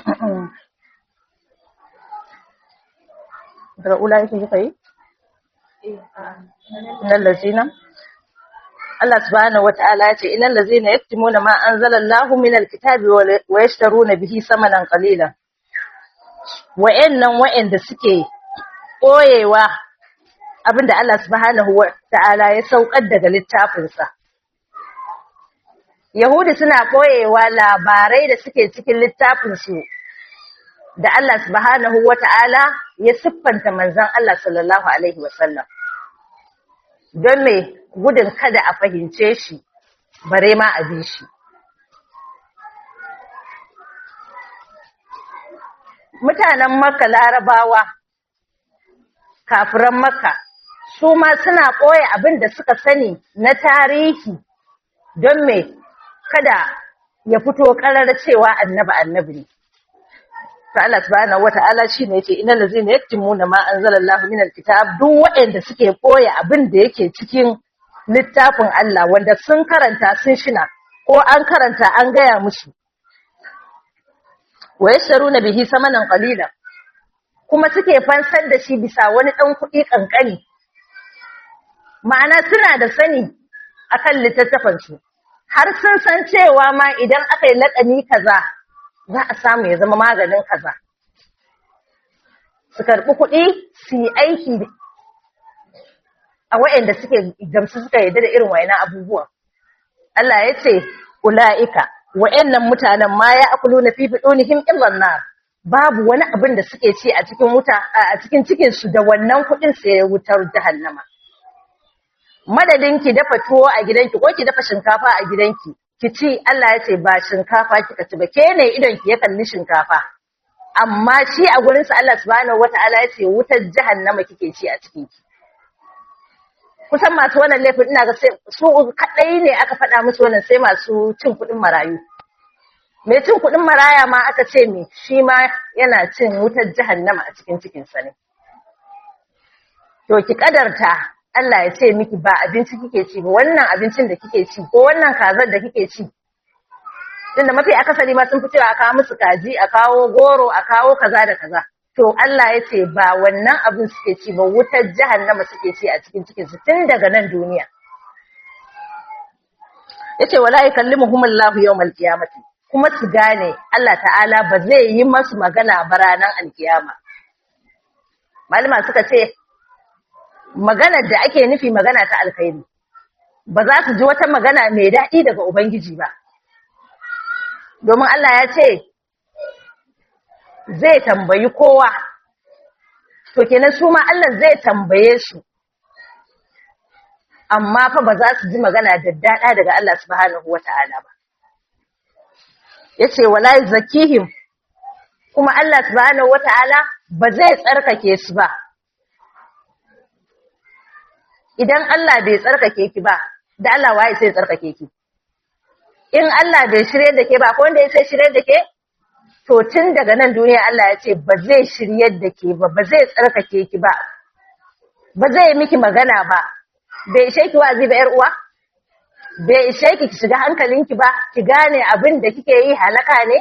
أولئك يقول إن الذين Allah subhanahu wata'ala ya ce innal ladzina yaktumuna ma anzalallahu minal kitabi wa yashtaruna bihi samanan qalilan wa'annan wa'anda suke koyewa abinda Allah subhanahu wata'ala ya saukar daga littafin sa Yahudi suna koyewa labarai da suke cikin littafin su da Allah subhanahu wata'ala ya siffanta manzon Allah sallallahu alaihi wasallam don me gudun kada a fahimce shi bare ma a bi shi mutanen makka larabawa kafiran makka su ma suna ɓoye abin da suka sani na tarihi don me kada ya fito ƙarar cewa annabi annabi ne to Allah subhanahu wata'ala shine yace innal ladzina yaktumuna ma anzalallahu minal kitab duk waɗanda suke ɓoye abin da yake cikin littafin Allah wanda sun karanta sun shina ko an karanta an gaya musu wa yasharuna bihi samanan qalilan kuma suke fansar da shi bisa wani dan kuɗi kankani ma'ana suna da sani akan littattafan su har sun san cewa ma idan aka yi laƙani kaza za a samu ya zama maganin kaza su karɓi kuɗi su yi aiki a waɗanda suke gamsu suka yarda da irin wayannan abubuwan. Allah ya ce, Ula'ika, wayannan mutanen ma ya akulu na fifi ɗonihim illan nar, babu wani abin da suke ci a cikin wuta a cikin cikinsu da wannan kuɗin sai wutar jahannama. Madadin ki dafa tuwo a gidanki ko ki dafa shinkafa a gidanki, ki ci Allah ya ce ba shinkafa kika ci ba, ke ne idon ki ya kalli shinkafa. Amma shi a gurinsa Allah subhanahu wata'ala ya ce wutar jahannama kike ci a cikinki. kusan masu wannan laifin ina ga sai su kadai ne aka faɗa musu wannan sai masu cin kuɗin marayu mai cin kuɗin maraya ma aka ce me shi ma yana cin wutar jahannama a cikin cikin sa ne to ki kadarta Allah ya ce miki ba abinci kike ci ba wannan abincin da kike ci ko wannan kazar da kike ci tunda mafi akasari ma sun fi cewa a kawo musu kaji a kawo goro a kawo kaza da kaza to Allah ya ce ba wannan abin suke ci ba wutar jahannama suke ci a cikin cikin su tun daga nan duniya yace wala yukallimuhumullahu yawmal qiyamati kuma su gane Allah ta'ala ba zai yi masu magana ba ranar alkiyama malama suka ce maganar da ake nufi magana ta alkhairi ba za su ji wata magana mai daɗi daga ubangiji ba domin Allah ya ce zai tambayi kowa to kenan su ma Allah zai tambaye su amma fa ba za su ji magana da daɗa daga Allah subhanahu wata'ala ba yace wala zakihim kuma Allah subhanahu wata'ala ba zai tsarkake su ba idan Allah bai tsarkake ki ba da Allah waye sai tsarkake ki in Allah bai shirye da ke ba ko wanda ya sai shirye da ke to tun daga nan duniya Allah ya ce ba zai shirye da ke ba ba zai tsarkake ki ba ba zai miki magana ba bai ishe ki wazi ba yar uwa bai ishe ki ki shiga hankalinki ba ki gane abin da kike yi halaka ne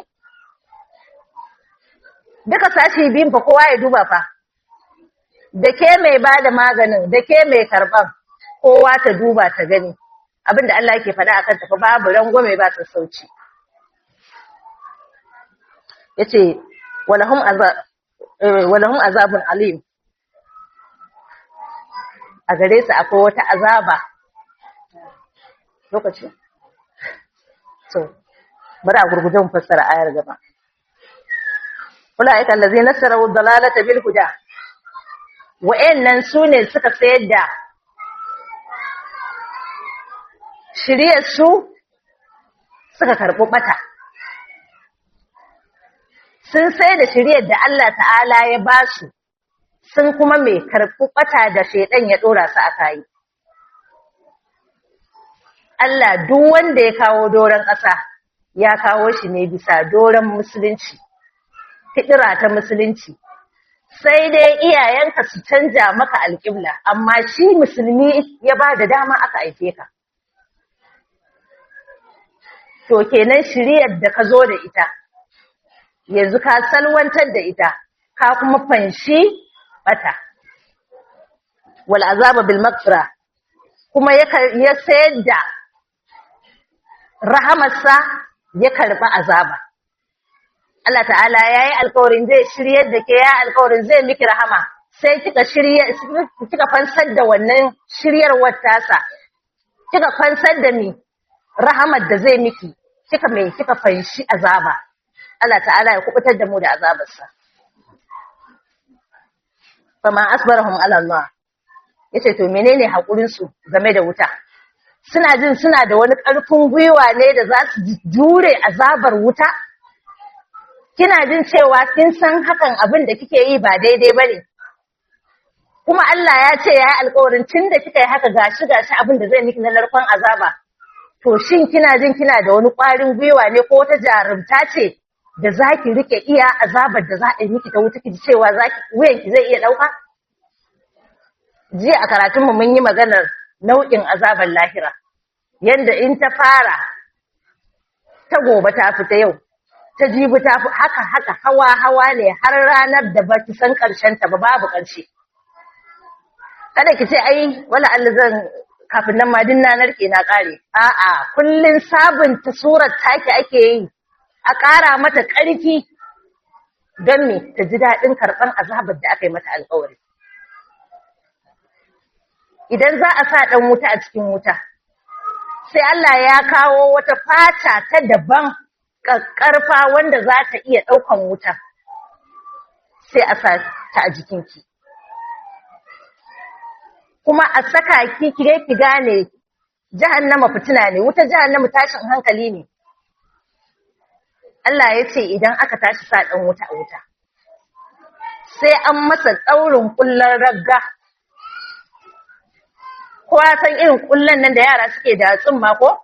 duka sashi biyun fa kowa ya duba fa da ke mai ba da maganin da ke mai karɓan kowa ta duba ta gani abin da Allah yake faɗa akan tafi babu rangwame ba ta sauci yace walahum azab walahum azabun alim a gare su akwai wata azaba lokaci so bari a gurguje mu fassara ayar gaba ulaika allazina nasaraw dalalata bil huda wa'annan sune suka sayar da shiriyar su suka karɓi bata sun sai da shiriyar da Allah ta'ala ya ba su sun kuma mai karɓi bata da shaidan ya ɗora su aka yi Allah duk wanda ya kawo doron ƙasa ya kawo shi ne bisa doron musulunci fitira ta musulunci sai dai iyayenka su canja maka alƙibla amma shi musulmi ya ba da dama aka aike ka to kenan shiriyar da ka zo da ita yanzu ka salwantar da ita ka kuma fanshi bata wal azaba bil maghfira kuma ya sayar da rahamarsa ya karba azaba Allah ta'ala yayi alƙawarin zai shiryar da ke ya alƙawarin zai miki rahama sai kika shirye kika fansar da wannan shiryarwar tasa kika fansar da ni rahamar da zai miki kika mai kika fanshi azaba Allah ta'ala ya kubutar da mu da azabarsa fama asbarahum ala Allah yace to menene hakurin su game da wuta suna jin suna da wani ƙarfin gwiwa ne da za su jure azabar wuta kina jin cewa kin san hakan abin da kike yi ba daidai bane kuma Allah ya ce ya yi alƙawarin tun da kika yi haka gashi gashi abin da zai miki na narkon azaba to shin kina jin kina da wani ƙwarin gwiwa ne ko wata jarumta ce da za ki rike iya azabar da za a yi miki ta wuta ki cewa wuyanki zai iya ɗauka? Jiya a karatunmu mun yi maganar nau'in azabar lahira, yadda in ta fara ta gobe ta fita yau, ta jibi ta fi haka haka hawa hawa ne har ranar da ba ki san ta ba babu ƙarshe. Kada ki ce ai wala Allah zan kafin nan ma din na narke na ƙare. A'a, kullum sabunta surar take ake yi. a ƙara mata ƙarfi don me ta ji daɗin karɓar azabar da aka yi mata alƙawari. Idan za a sa ɗan wuta a cikin wuta, sai Allah ya kawo wata fata ta daban ƙarfa wanda za ta iya ɗaukan wuta, sai a sa ta a jikinki. Kuma a saka ki ki gane jahannama fitina ne, wuta jahannama tashin hankali ne. Allah ya ce idan aka tashi sa ɗan wuta a wuta, sai an masa ɗaurin ƙullar ragga. Kowa san irin ƙullan nan da yara suke da tsumma ko?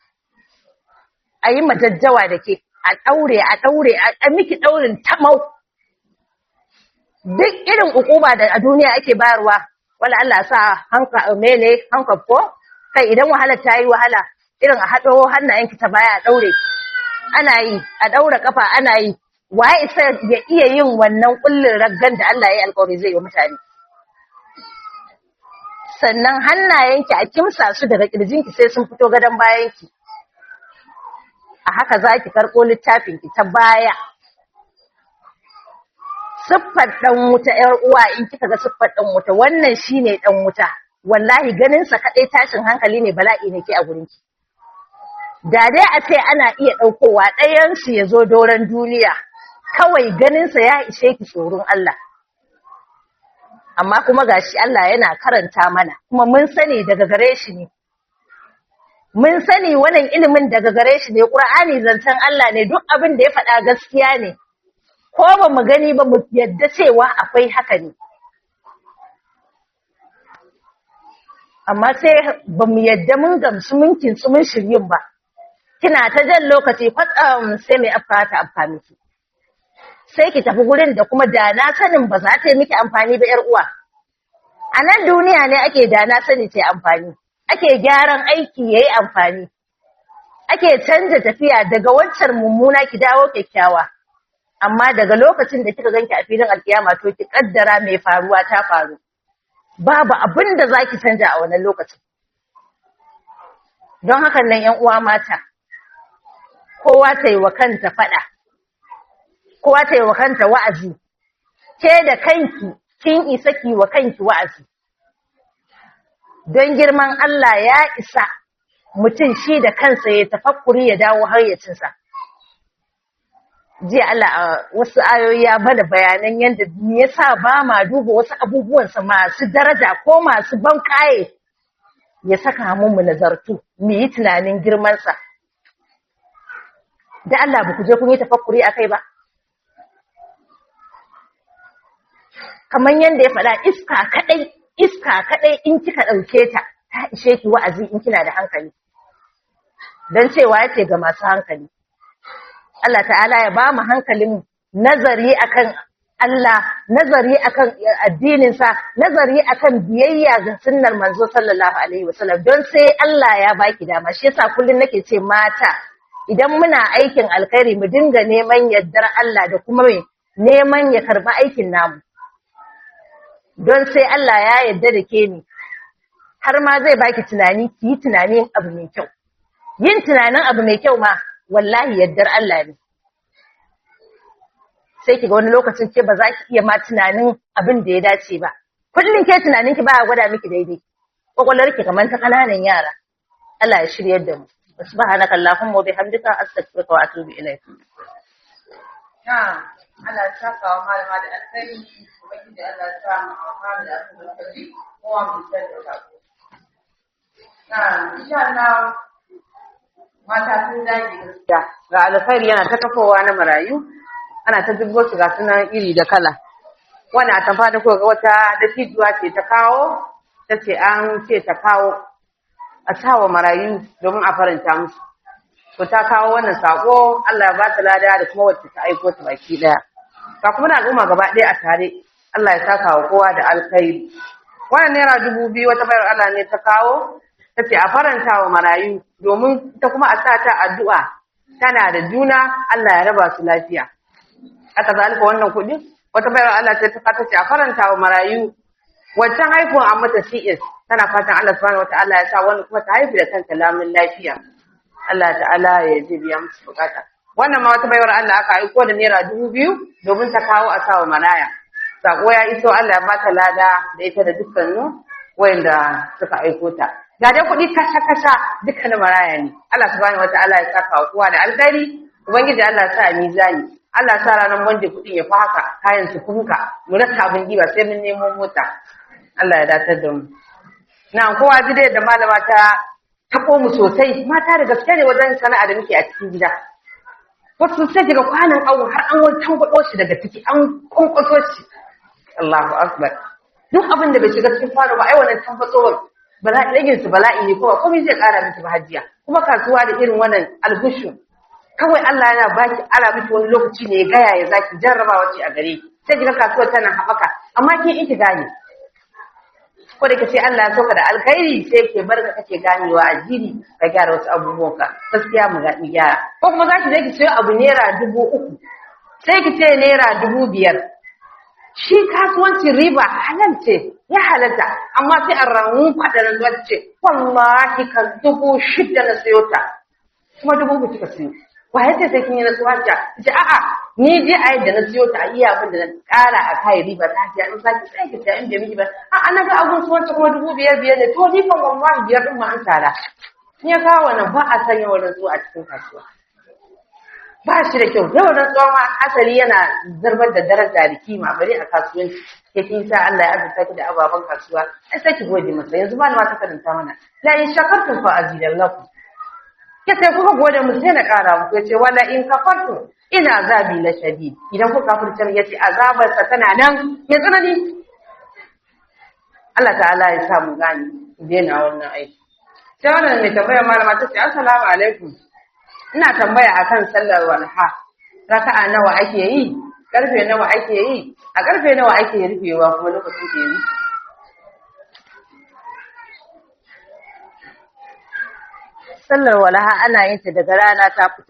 A yi majajjawa da ke, a ɗaure, a ɗaure, a miki ɗaurin tamau. Duk irin ukuba da a duniya ake bayarwa, wala Allah sa hanka mene hanka ko kai idan wahala ta yi wahala irin a haɗo hannayenki ta baya a ɗaure ana yi a ɗaura kafa ana yi waye isa ya iya yin wannan kullin raggan da Allah ya yi alƙawari zai yi mutane sannan hannayenki a kimsa su daga ƙirjinki sai sun fito gadon bayanki a haka za ki karɓo littafinki ta baya siffar ɗan wuta ‘yar uwa in kika ga siffar ɗan wuta wannan shi ne ɗan wuta wallahi ganinsa kaɗai tashin hankali ne bala'i ne ke a gurinki da dai a ce ana iya ɗaukowa ɗayansu ya zo doron duniya kawai ganinsa ya ishe ki tsoron Allah amma kuma gashi Allah yana karanta mana kuma mun sani daga gare shi ne mun sani wannan ilimin daga gare shi ne Qur'ani zancen Allah ne duk abin da ya faɗa gaskiya ne ko ba mu gani ba mu yadda cewa akwai haka ne amma sai ba mu yadda mun gamsu mun kintsu mun shiryin ba kina ta jan lokaci kwatsam sai mai afka ta afka miki sai ki tafi gurin da kuma da na sanin ba za ta yi miki amfani ba ‘yar uwa. A nan duniya ne ake da na sani ce amfani, ake gyaran aiki ya yi amfani, ake canja tafiya daga wancan mummuna ki dawo kyakkyawa. Amma daga lokacin da kika ganki a filin alkiyama to ki kaddara mai faruwa ta faru. Babu abin da za ki canja a wannan lokacin. Don hakan nan ‘yan uwa mata, kowa ta yi wa kanta faɗa. kowa ta yi wa kanta wa'azi, ke da kanki kin isa ki wa kanki wa'azi. Don girman Allah ya isa mutum shi da kansa ya tafakkuri ya dawo hayyacinsa. Jiya Allah a wasu ayoyi ya bada bayanan yadda ya sa ba ma duba wasu abubuwansa masu daraja ko masu ban kaye ya saka mu nazartu, mu yi tunanin girmansa. Da Allah ba ku je kun yi tafakkuri a kai ba? kamar yadda ya faɗa iska kaɗai iska kaɗai in kika ɗauke ta ta ishe ki wa'azi in kina da hankali don cewa yace ga masu hankali Allah ta'ala ya ba mu hankalin nazari akan Allah nazari akan addininsa nazari akan biyayya ga sunnar manzo sallallahu alaihi wasallam don sai Allah ya baki dama shi yasa kullun nake ce mata idan muna aikin alkhairi mu dinga neman yardar Allah da kuma neman ya karba aikin namu don sai Allah ya yarda da ke ni har ma zai baki tunani ki yi tunanin abu mai kyau yin tunanin abu mai kyau ma wallahi yardar Allah ne sai ki ga wani lokacin ke ba za ki iya ma tunanin abin da ya dace ba kullum ke tunanin ki ba gwada miki daidai kwakwalwar ki kamar ta kananan yara Allah ya shiryar da mu subhanaka allahumma wa bihamdika astaghfiruka wa atubu ilayk na Allah ya saka wa malama da alkhairi ubangiji Allah ya sa mu amfana da abin da kaji kowa mu san da sako na insha Allah mata sun dage gaskiya ga alkhairi yana ta kafowa na marayu ana ta dubbo su ga sunan iri da kala wani a tamfa da kuka ga wata dattijuwa ce ta kawo ta ce an ce ta kawo a sawa marayu domin a faranta musu to ta kawo wannan sako Allah ya ba ta lada da kuma wacce ta aiko ta baki daya ga kuma na al'umma gaba ɗaya a tare Allah ya saka wa kowa da alkhairi wannan naira dubu biyu wata bayar Allah ne ta kawo ta ce a faranta wa marayu domin ita kuma a sa ta addu'a tana da juna Allah ya raba su lafiya aka zalika wannan kuɗi wata bayar Allah ce ta ta ce a faranta wa marayu wancan haifuwan an mata CS tana fatan Allah subhanahu wataala ya sa wani kuma ta haifu da kanta lamun lafiya Allah ta'ala ya ji biya musu bukata wannan ma wata bayar Allah aka aiko da naira dubu biyu domin ta kawo a sawa maraya sako ya iso Allah ya bata lada da ita da dukkanin wayanda suka aiko ta ga dai kuɗi kasha kasha dukkanin maraya ne Allah subhanahu wataala ya saka wa kowa da alkhairi ubangiji Allah ya sa a mizani Allah ya sa ranar wanda kuɗin ya fi haka kayan su funka mu rasa abin diba sai mun nemo mota Allah ya datar da mu na kowa ji da malama ta taɓo mu sosai mata da gaske ne wajen sana'a da muke a cikin gida wasu sai daga kwanan awo har an wani tangwado shi daga ciki an kwankwaso shi Allahu akbar duk abin da bai shiga cikin kwano ba ai wannan tambatsowar bala'i ragin su bala'i ne kuma komai zai kara miki ba hajiya kuma kasuwa da irin wannan algushu kawai Allah yana baki ara miki wani lokaci ne ya gaya ya zaki jarrabawa ce a gare ki sai kiga kasuwar tana haɓaka amma kin iki gane ko da kace Allah ya soka da alkhairi sai ke barka kake ganewa a jiri ka gyara wasu abubuwan ka gaskiya mu ga gyara ko kuma zaki je ki sayo abu naira dubu uku sai ki ce naira dubu biyar shi kasuwancin riba halal ce ya halalta amma sai a ramu kwadarin zuwa ce wallahi ka dubu shida na sayo ta kuma dubu ku kika sayo ba yace sai kin yi nasuwa ta ce a'a ni je a yadda na siyo ta a iya abin da na kara a kai riba ta ce an saki sai ki sai in bai miki ba a'a na ga abun su wancan kuma dubu biyar biyar ne to ni kan wallahi biyar din ma an tara in ya kawo wannan ba a sanya wannan zuwa a cikin kasuwa ba shi da kyau yau na tsawon asali yana zarbar da daraja da kima bari a kasuwanci ke kin sa Allah ya azurta ki da ababen kasuwa ai sai ki gode masa yanzu malama ta karanta mana la in shakartum fa azidallakum ya sai kuka gode mu sai na ƙara muku ya ce wala in kafartu ina azabi la shadid idan kuka kafirce ya ce azabar sa tana nan mai tsanani Allah ta'ala ya sa mu gani daina wannan aiki sai wannan mai tambaya malama ta ce assalamu alaikum ina tambaya akan sallar walha raka'a nawa ake yi karfe nawa ake yi a karfe nawa ake rufewa kuma lokacin ke yi sallar walaha ana yin ta daga rana ta fito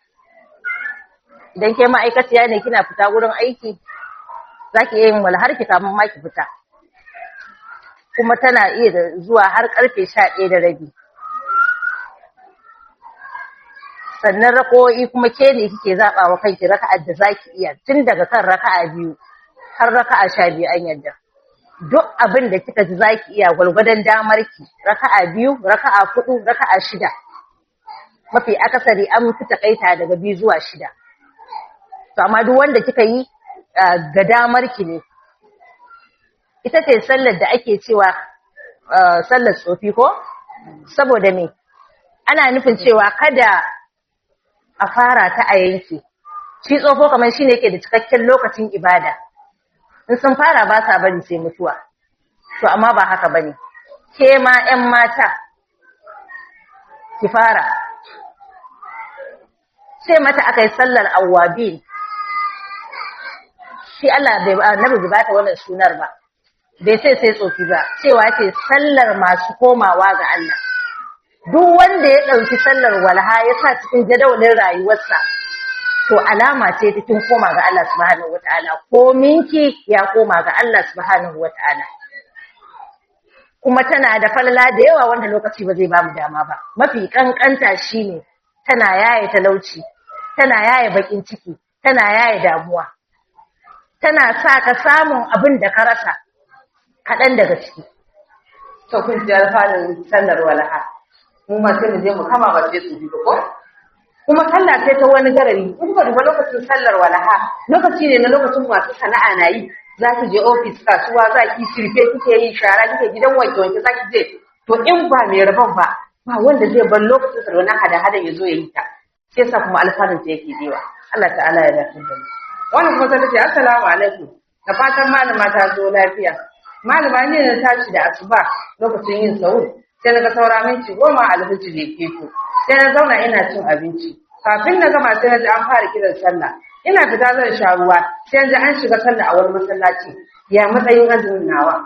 idan ke ma'aikaciya ne kina fita wurin aiki za ki iya yin walhar ki kamun ma ki fita kuma tana iya da zuwa har karfe sha ɗaya da rabi sannan rako'i kuma ke ne kike zaɓa wa kanki raka'ar da za ki iya tun daga kan raka'a biyu har raka'a sha biyu an yadda duk abin da kika ji za ki iya gwalgwadon damar ki raka'a biyu raka'a hudu raka'a shida mafi akasari an fi takaita daga biyu zuwa shida to amma duk wanda kika yi ga damar ki ne ita ce sallar da ake cewa sallar tsofi ko saboda me ana nufin cewa kada a fara ta a yanke shi tsofo kamar shine yake da cikakken lokacin ibada in sun fara ba sa bari sai mutuwa to amma ba haka bane ke ma 'yan mata ki fara sai mata aka yi sallar awwabin shi Allah bai annabi bai bata wannan sunar ba bai sai sai tsofi ba cewa ce sallar masu komawa ga Allah duk wanda ya dauki sallar walha ya sa cikin jadawalin rayuwarsa to alama ce ta kin koma ga Allah subhanahu wataala ko minki ya koma ga Allah subhanahu wataala kuma tana da falala da yawa wanda lokaci ba zai bamu dama ba mafi kankanta shine tana yaye talauci tana yaye bakin ciki tana yaye damuwa tana sa ka samun abin da ka rasa kaɗan daga ciki to kun ji alfanun sallar walaha mu ma sai mu je mu kama ba sai su bi ko kuma sallah sai ta wani garari in kuka duba lokacin sallar walaha lokaci ne na lokacin masu sana'a na yi za ki je ofis kasuwa za ki shirfe kike yi shara kike gidan wanke wanke za ki je to in ba mai rabon ba ba wanda zai bar lokacin sa wannan hada hada ya zo ya yi ta sai sa kuma alfanun ta yake dewa Allah ta'ala ya dace da mu wannan kuma sai ta ce assalamu alaikum da fatan malama ta zo lafiya malama ne na tashi da asuba lokacin yin sahur sai na ga saura minti goma alhaji da keto sai na zauna ina cin abinci kafin na gama sai na ji an fara kiran sallah ina fita zan sha ruwa sai na ji an shiga sallah a wani masallaci ya matsayin azumin nawa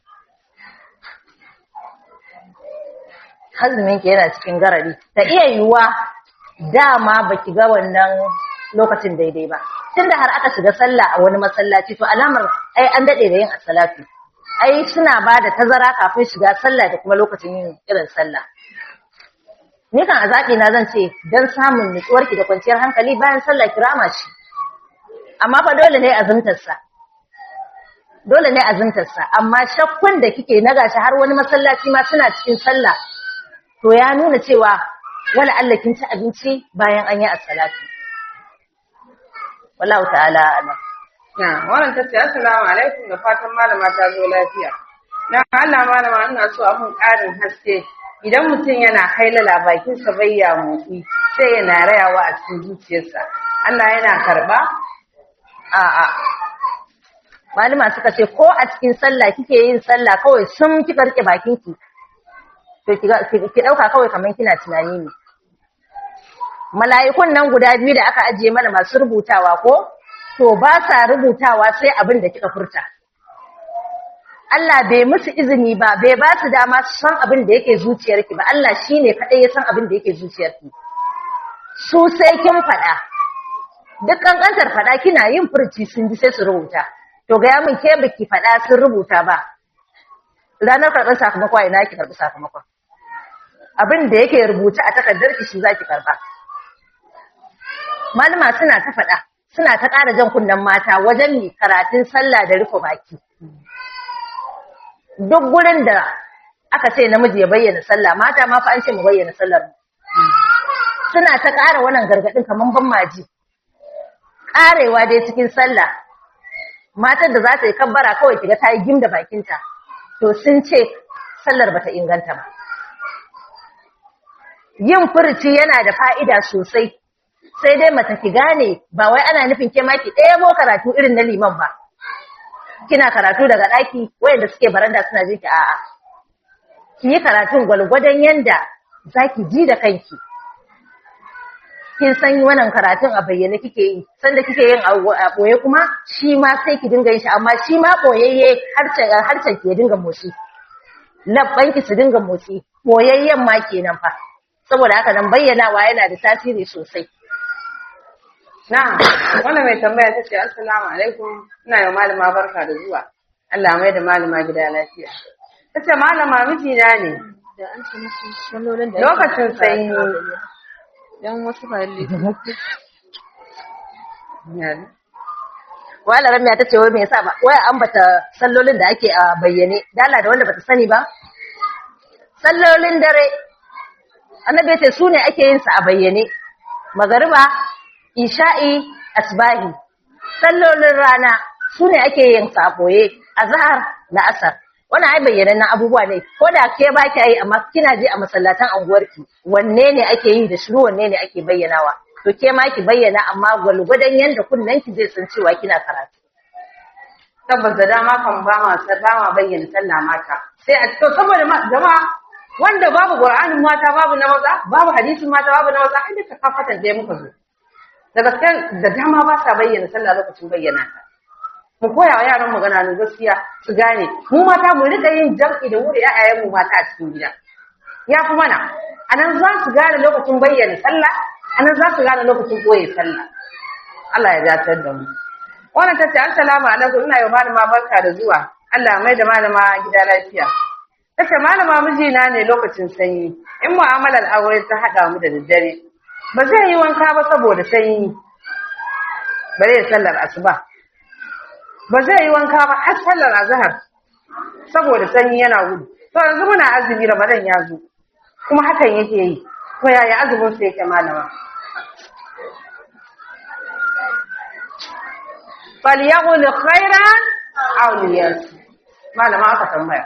azumin ki yana cikin garari ta iya yiwuwa dama baki ga wannan lokacin daidai ba tunda har aka shiga sallah a wani masallaci to alamar ai an dade da yin as-salatu ai suna ba da tazara kafin shiga sallah da kuma lokacin yin irin sallah ni kan azabi na zan ce dan samun nutsuwar ki da kwanciyar hankali bayan sallah kirama shi amma fa dole ne azumtar sa dole ne azumtar sa amma shakkun da kike na gashi har wani masallaci ma suna cikin sallah to ya nuna cewa wala Allah kin ci abinci bayan an yi as-salatu wallahu ta'ala alam na wannan tace assalamu alaikum da fatan malama ta zo lafiya dan Allah malama ina so a mun karin haske idan mutum yana kailala bakin sa bayya motsi sai yana rayawa a cikin zuciyarsa Allah yana karba a a malama suka ce ko a cikin sallah kike yin sallah kawai sun kika rike bakin ki to ki dauka kawai kaman kina tunani ne mala'ikun nan guda biyu da aka ajiye mana masu rubutawa ko to ba sa rubutawa sai abin da kika furta Allah bai musu izini ba bai ba su dama su san abin da yake zuciyarki ba Allah shine kadai ya san abin da yake zuciyarki su sai kin faɗa duk kankantar faɗa kina yin furci sun ji sai su rubuta to ga min ke biki faɗa sun rubuta ba ranar karɓar sakamakon ina ki karɓi sakamakon abin da yake rubuta a takardar ki shi zaki karɓa malama suna ta faɗa suna ta ƙara jan kunnen mata wajen mi karatun sallah da rufe baki duk gurin da aka ce namiji ya bayyana sallah mata ma fa an ce mu bayyana sallar mu suna ta ƙara wannan gargaɗin kamar ban maji ƙarewa dai cikin sallah matar da za ta yi kabbara kawai kiga ta yi gim da bakinta to sun ce sallar bata inganta ba yin furci yana da fa'ida sosai sai dai mata ki gane ba wai ana nufin ke maki ɗaya mo karatu irin na liman ba kina karatu daga ɗaki wayanda suke baranda suna jinki a'a ki yi karatun gwalgwadon yanda zaki ji da kanki kin san wannan karatun a bayyane kike yi sanda kike yin a boye kuma shi ma sai ki dinga yin shi amma shi ma boyayye harcen harcen ki dinga motsi labban ki su dinga motsi boyayyen ma kenan fa saboda haka nan bayyanawa yana da tasiri sosai Na'am, wannan mai tambaya ta ce assalamu alaikum ina yau malama barka da zuwa. Allah mai da malama gida lafiya. Ta ce malama mijina ne. da an ce musu sallolin da Lokacin sanyi. dan wasu ba lalle wala ramiya ta ce wai me yasa ba wai an bata sallolin da ake a bayyane dala da wanda bata sani ba sallolin dare annabi ya ce su ne ake yin su a bayyane magariba isha'i asbahi sallolin rana su ne ake yin su a boye azhar da asar wannan ai bayyanannen abubuwa ne ko da ke ba ki yi amma kina je a masallatan anguwarki wanne ne ake yi da shiru wanne ne ake bayyanawa to ke ma ki bayyana amma gwalgwadon yanda kunnen ki zai san cewa kina karatu Tabbas da dama kan ba ma ba ma bayyana sallah mata. Sai a to saboda ma jama'a wanda babu Qur'anin mata babu na maza, babu hadisin mata babu na maza, ai duka kafatan da muka zo. Da gaskiya da dama ba sa bayyana sallah lokacin bayyana ta. Mu koya wa yaran magana ne gaskiya su gane. Mu mata mu rika yin jam'i da wuri ƴaƴayen mu mata a cikin gida. Ya fi mana. Anan za su gane lokacin bayyana sallah, anan za su gane lokacin koyi sallah. Allah ya dace da mu. Wannan ta ce assalamu alaikum ina yau malama barka da zuwa. Allah mai da malama gida lafiya. Ta ce malama mijina ne lokacin sanyi. In mu'amalar aure ta haɗa mu da daddare. Ba zai yi wanka ba saboda sanyi. Bare ya sallar asuba. Ba zai yi wanka ba har sallar azhar. Saboda sanyi yana gudu. To yanzu muna azumi Ramadan ya zo. Kuma hakan yake yi. To yaya azumin sa yake malama? falyaqul khairan aw liyas malama aka tambaya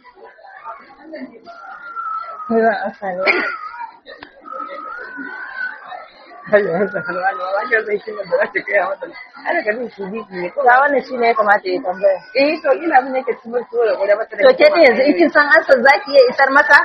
ga wannan shine ya kamata ya tambaya eh to ina mun yake cikin so da gudu mata to ke din yanzu in kin san ansar zaki iya isar masa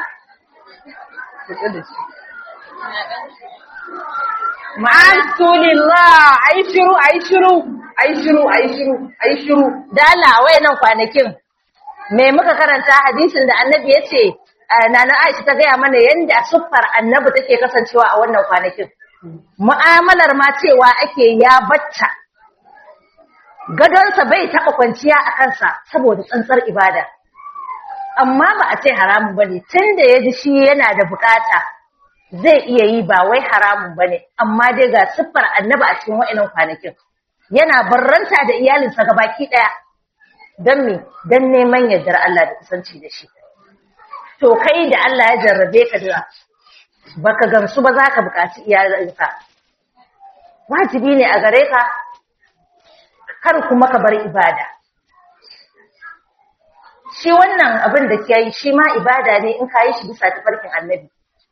ma'asulillah ai shiru ai shiru ai shiru ai shiru ai shiru dala wayannan kwanakin me muka karanta hadisin da annabi ya ce nana Aisha ta gaya mana yanda siffar annabi take kasancewa a wannan kwanakin mu'amalar ma cewa ake ya bacca gadonsa bai taɓa kwanciya a kansa saboda tsantsar ibada amma ba a ce haramun bane tunda ya ji shi yana da bukata zai iya yi ba wai haramun bane amma dai ga siffar annabi a cikin wa'annan kwanakin yana barranta da iyalinsa gabaki daya don me don neman yardar Allah da kusanci da shi to kai da Allah ya jarrabe ka da baka gamsu ba za ka buƙaci iyalinka wajibi ne a gare ka kar kuma ka bar ibada shi wannan abin da ke yi shi ma ibada ne in ka yi shi bisa tafarkin annabi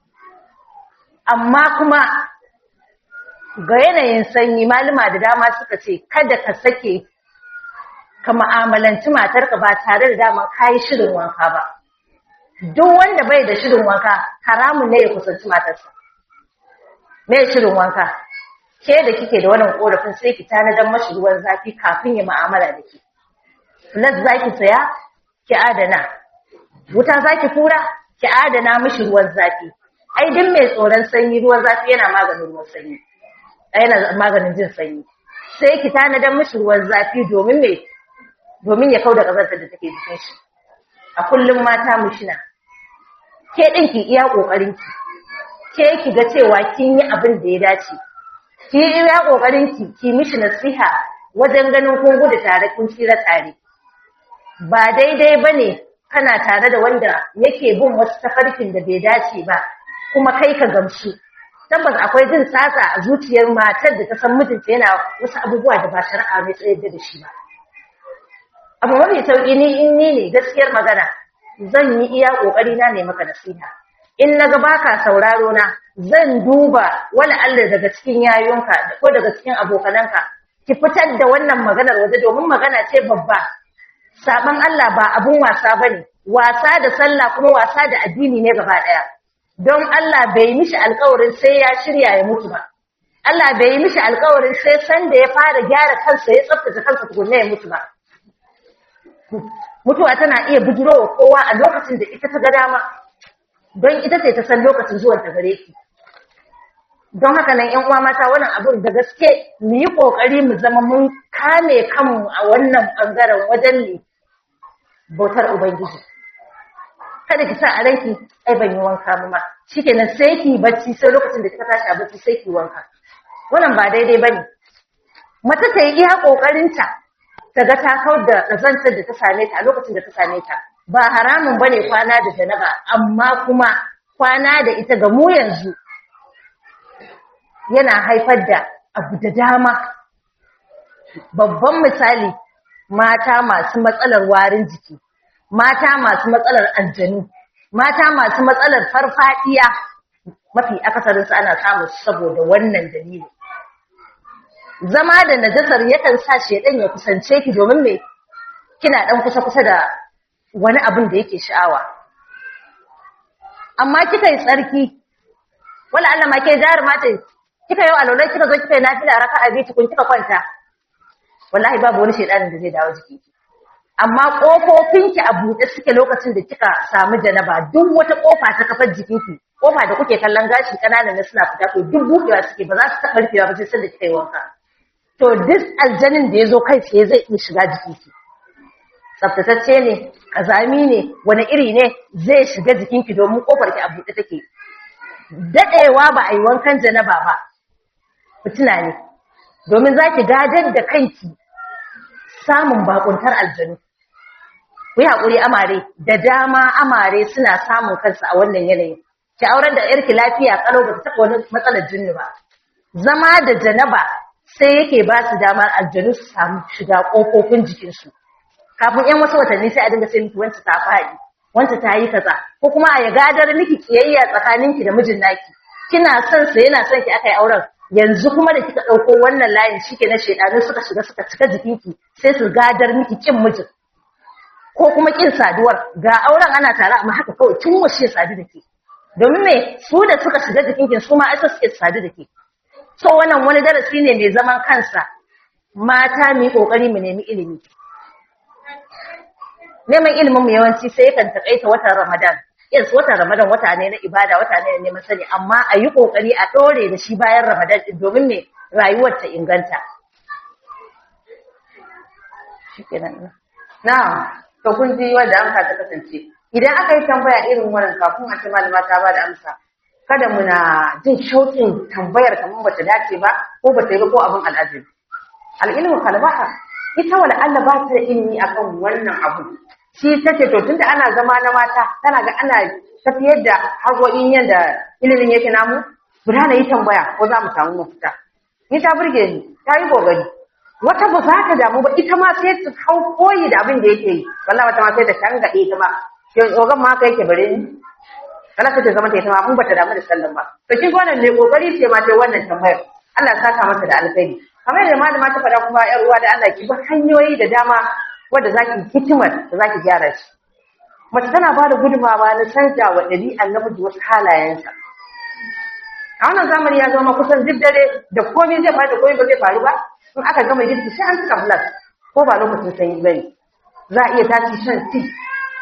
amma kuma ga yanayin sanyi malama da dama suka ce kada ka sake ka ma'amalanci matarka ba tare da dama ka yi shirin wanka ba duk wanda bai da shirin wanka haramun ne ya kusanci matarsa mai shirin wanka ke da kike da wannan korafin sai ki tanadar mashi ruwan zafi kafin ya ma'amala da ke plus za ki saya ki adana wuta zaki kura ki adana mishi ruwan zafi ai duk mai tsoron sanyi ruwan zafi yana maganin ruwan sanyi yana maganin jin sanyi sai ki tanadan mishi ruwan zafi domin me domin ya kauda kazantar da take jikin shi a kullum mata mushina ke din ki iya kokarin ki ke ki ga cewa kin yi abin da ya dace ki yi iya kokarin ki ki mishi nasiha wajen ganin kun gudu tare kun tsira tare ba daidai bane kana tare da wanda yake bin wasu tafarkin da bai dace ba kuma kai ka gamsu tabbas akwai jin tsatsa a zuciyar matar da ta san mijinta yana wasu abubuwa da ba shari'a mai tsayar da shi ba abu mafi sauƙi ni in ni ne gaskiyar magana zan yi iya ƙoƙari na ne maka nasiha in na ga baka sauraro na zan duba wani Allah daga cikin yayunka ko daga cikin abokananka ki fitar da wannan maganar waje domin magana ce babba saban Allah ba abun wasa bane wasa da sallah kuma wasa da addini ne gaba ɗaya don Allah bai mishi alƙawarin sai ya shirya ya mutu ba Allah bai yi mishi alƙawarin sai san da ya fara gyara kansa ya tsaftace kansa tukunna ya mutu ba mutuwa tana iya bujirowa kowa a lokacin da ita ta ga dama don ita ce ta san lokacin zuwan ta gare ki don haka nan ƴan uwa mata wannan abin da gaske mu yi kokari mu zama mun kame kanmu a wannan bangaren wajen ne bautar ubangiji kada ki sa a ranki ai ban yi wanka ba ma shikenan sai ki bacci sai lokacin da kika tashi a bacci sai ki wanka wannan ba daidai bane mace ta yi iya kokarinta ta ga ta kawar da ƙazantar da ta same ta a lokacin da ta same ta ba haramun ba ne kwana da janaba amma kuma kwana da ita ga mu yanzu yana haifar da abu da dama babban misali mata masu matsalar warin jiki mata masu matsalar aljanu mata masu matsalar farfadiya mafi akasarinsu ana samun saboda wannan dalilin zama da najasar yakan sa shedan ya kusance ki domin me kina dan kusa kusa da wani abin da yake sha'awa amma kika yi tsarki wala Allah ma ke jar mata kika yi alwala kika zo kika yi nafila raka'a biyu kun kika kwanta wallahi babu wani shedanin da zai dawo jiki amma kofofinki a buɗe suke lokacin da kika samu janaba duk wata kofa ta kafar jikinki kofa da kuke kallon gashi kananan na suna fita to duk buɗewa suke ba za su taɓa rufewa ba sai sanda kika yi wanka to duk aljanin da ya zo kai tsaye zai iya shiga jikinki tsaftatacce ne kazami ne wani iri ne zai shiga jikinki domin kofar ki a buɗe take daɗewa ba a yi wankan janaba ba fitina ne domin za ki gadar da kanki samun bakuntar aljanu ku yi haƙuri amare da dama amare suna samun kansu a wannan yanayin ki auren da yarki lafiya kalau ba ta taɓa wani matsalar jinni ba zama da janaba sai yake ba su damar aljanu su samu shiga ƙofofin jikinsu kafin yan wasu watanni sai a dinga sai miki wancan ta faɗi wancan ta yi kaza ko kuma a ya gadar miki kiyayya tsakaninki da mijin naki kina son sa yana son ki aka yi auren yanzu kuma da kika ɗauko wannan layin shi na shaidanun suka shiga suka cika jikinki sai su gadar miki kin mijin ko kuma kin saduwar ga auren ana tare amma haka kawai tun washe sadu da ke domin me su da suka shiga jikinki su ma ai suke sadu da ke so wannan wani darasi ne mai zaman kansa mata mu yi kokari mu nemi ilimi neman ilimin mu yawanci sai yakan takaita watan Ramadan yes watan Ramadan wata ne na ibada wata ne na neman sani amma a yi kokari a dore da shi bayan Ramadan din domin me rayuwar ta inganta shikenan na to kun ji wanda amsa ta kasance idan aka yi tambaya irin wannan kafin a ce malama ta ba da amsa kada muna jin shauƙin tambayar kamar bata dace ba ko bata yi ba ko abin al'ajabi al'ilmu kalbaha ita wala Allah ba ta da ilimi akan wannan abu shi take to tunda ana zama na mata tana ga ana tafiyar da haƙoƙin yadda ilimin yake namu guda na yi tambaya ko za mu samu mafita ni ta burge ni ta yi gogari wata ba za ta damu ba ita ma sai ta hau koyi da abin da yake yi wallahi wata ma sai ta tangaɗe ta ma ogan ma kai ke bare ni kana ta zama ta ita ma mun bata damu da sallan ba to shi wannan ne kokari ce ma ta wannan tambayar Allah ya saka masa da alkhairi kamar yadda malama ta faɗa kuma ƴar uwa da Allah ki bi hanyoyi da dama wanda zaki hikimar da zaki gyara shi mace tana ba da gudunmawa na canja wa ɗabi'an namiji wasu halayensa a wannan zamani ya zama kusan duk dare da komai zai faru da komai ba zai faru ba in aka gama girki sai an saka flas ko ba lokacin sanyi bane za a iya tashi shan tea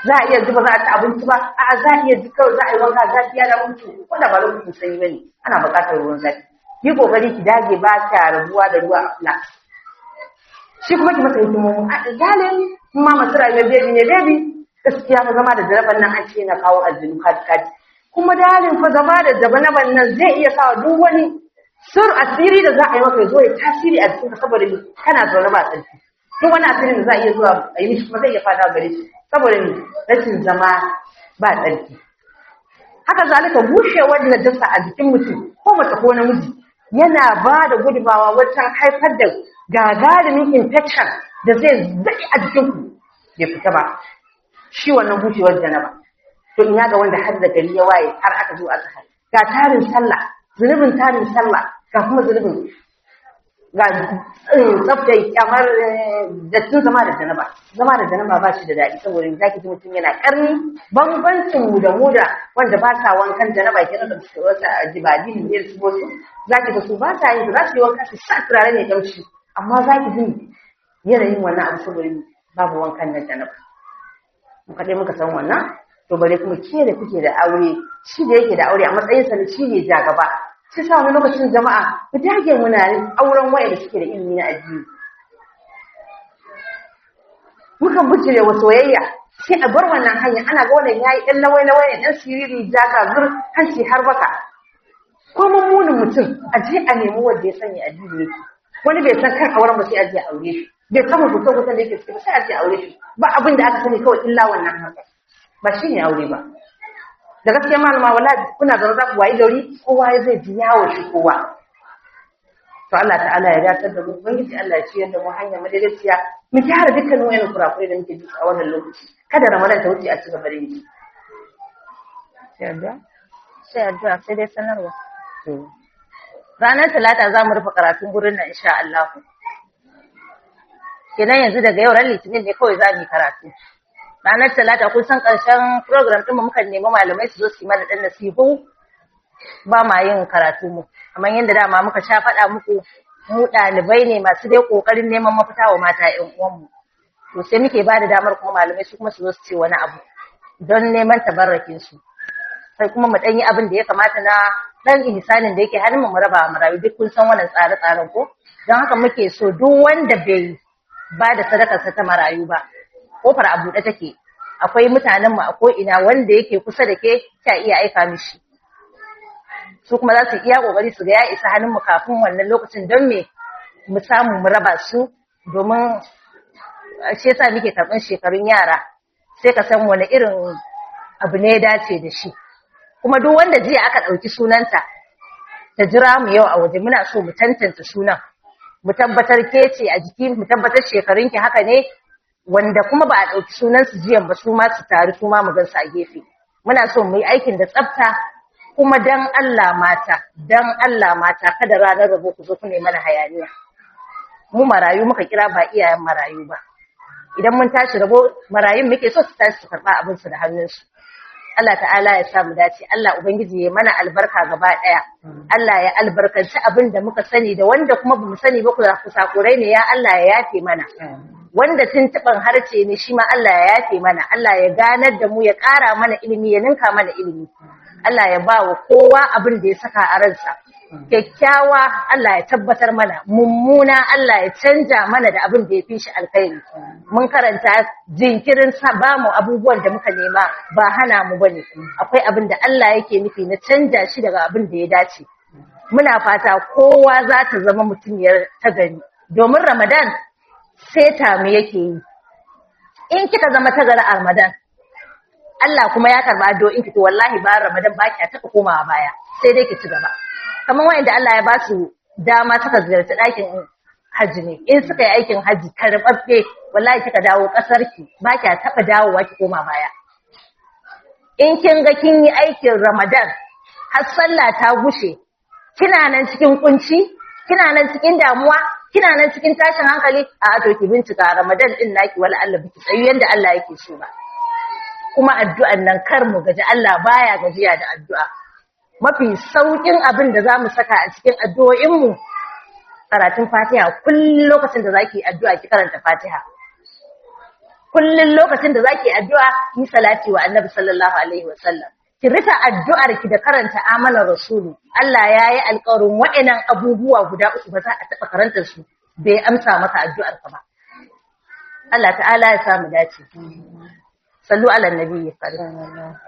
za a iya zuba za a ci abinci ba a'a za a iya ji kawai za a yi wanka zafi ya da mutu wanda ba lokacin sanyi bane ana buƙatar ruwan zafi yi kokari ki dage ba ta rabuwa da ruwa a flask shi kuma ki masa hikimomi a galin ma masu rayuwar bebi ne bebi gaskiya fa zama da jaraban nan an ce na kawo aljinu kati kati kuma dalin fa zama da jabanaban nan zai iya sawa duk wani sur asiri da za a yi maka ya zo ya tasiri a cikin saboda ni kana zaune ba tsarki duk wani asirin da za a iya zuwa a yi mishi kuma zai iya fada gare shi saboda ni rashin zama ba tsarki haka zalika bushewar najasa a jikin mutum ko mace ko namiji yana ba da gudumawa wajen haifar da gagarumin infection da zai daɗe a jikinku bai fita ba shi wannan bushewar janaba to ina ga wanda har da gari ya waye har aka zo aka hari ga tarin sallah zunubin tarin sallah ga kuma zunubin ga tsaftai kamar dattin zama da janaba zama da janaba ba shi da daɗi saboda za ki ji mutum yana ƙarni bambancin mu da mu da wanda ba sa wankan janaba ke da su wata jibadi ne su wasu za ki ga su ba sa yin za su yi wanka su sa turare ne kamshi amma za ki ji yanayin wannan abu saboda babu wankan na janaba mu kaɗai muka san wannan to bare kuma ke da kuke da aure shi da yake da aure a matsayinsa na shi ne ja gaba sai sa wani lokacin jama'a ku dage muna auren waya da suke da ilimi na addini mukan bujire wa soyayya sai a bar wannan hanya ana ga wannan yayi dan lawai lawai dan siriri jaga zur hanci har baka ko mummunin mutum a je a nemi wanda ya sanya addini yake wani bai san kan auren ba sai a je a aure shi bai san hukuncin hukuncin da yake cikin sai a je a aure shi ba abin da aka sani kawai illa wannan haka ba shi ne aure ba da gaskiya malama wala kuna zaune za ku wayi gari kowa ya zai ji yawo shi kowa to Allah ta'ala ya datar da mu ubangiji Allah ya ciyar da mu hanya madaidaiciya mu gyara dukkanin wayannan kurakurai da muke ji a wannan lokaci kada ramadan ta wuce a ci gaba da yi sai addu'a sai addu'a sai dai sanarwa ranar talata za mu rufe karatun gurin nan insha Allah kenan yanzu daga yau ran litinin ne kawai za mu yi karatu ranar talata kun san ƙarshen program ɗin muka nemi malamai su zo su yi mana ɗan nasihu ba ma yin karatu mu kamar yadda dama muka sha faɗa muku mu ɗalibai ne masu dai ƙoƙarin neman mafita wa mata ƴan uwanmu to sai muke ba da damar kuma malamai su kuma su zo su ce wani abu don neman tabarrakin su sai kuma mu ɗan yi abin da ya kamata na ɗan ihsanin da yake hannun mu raba marayu duk kun san wannan tsare-tsaren ko don haka muke so duk wanda bai ba da sadakarsa ta marayu ba kofar a buɗe take akwai mutanen mu a ko'ina wanda yake kusa da ke ka iya aika mishi su kuma za su iya kokari su ga ya isa hannun mu kafin wannan lokacin don me mu samu mu raba su domin shi yasa muke karɓar shekarun yara sai ka san wani irin abu ne ya dace da shi kuma duk wanda jiya aka ɗauki sunanta ta jira mu yau a waje muna so mu tantance sunan mu tabbatar ke ce a jiki mu tabbatar shekarunki haka ne wanda kuma ba a ɗauki sunansu jiyan ba su ma su taru su ma mu gan su a gefe muna so mu yi aikin da tsafta kuma dan Allah mata dan Allah mata kada ranar rabo ku zo ku ne mana hayaniya mu marayu muka kira ba iyayen marayu ba idan mun tashi rabo marayun muke so su tashi su karɓa abin su da hannunsu Allah ta'ala ya sa mu dace Allah ubangiji ya mana albarka gaba ɗaya Allah ya albarkanci abin da muka sani da wanda kuma bamu sani ba ku sakurai ne ya Allah ya yafe mana wanda tuntuɓan harce ne shi ma Allah ya yafe mana Allah ya ganar da mu ya ƙara mana ilimi ya ninka mana ilimi Allah ya ba wa kowa abin da ya saka a ransa kyakkyawa Allah ya tabbatar mana mummuna Allah ya canja mana da abin da ya fi shi alkhairi mun karanta jinkirin sa ba mu abubuwan da muka nema ba hana mu bane akwai abin da Allah yake nufi na canja shi daga abin da ya dace muna fata kowa za ta zama mutumiyar ta gari domin Ramadan seta mu yake yi in kika zama ta gari a Ramadan Allah kuma ya karba addu'o'in ki to wallahi ba Ramadan ba ki taka komawa baya sai dai ki ci gaba kamar wanda Allah ya ba su dama suka ziyarci ɗakin hajji ne in suka yi aikin hajji karɓaɓɓe wallahi kika dawo ƙasar ki ba ki taɓa dawowa ki koma baya in kin ga kin yi aikin Ramadan har sallah ta gushe kina nan cikin kunci kina nan cikin damuwa kina nan cikin tashin hankali a to ki bincika Ramadan din naki wala Allah biki tsayu yanda Allah yake so ba kuma addu'an nan kar mu gaji Allah baya gajiya da addu'a mafi saukin abin da zamu saka a cikin addu'o'in mu karatun Fatiha kullum lokacin da zaki addu'a ki karanta Fatiha kullun lokacin da zaki addu'a yi salati wa annabi sallallahu alaihi wasallam ki rika addu'ar ki da karanta amanar rasulu Allah ya yi alƙawarin wa'annan abubuwa guda uku ba za a taɓa karantar su bai amsa maka addu'ar ka ba Allah ta'ala ya samu dace sallu ala nabiyyi karim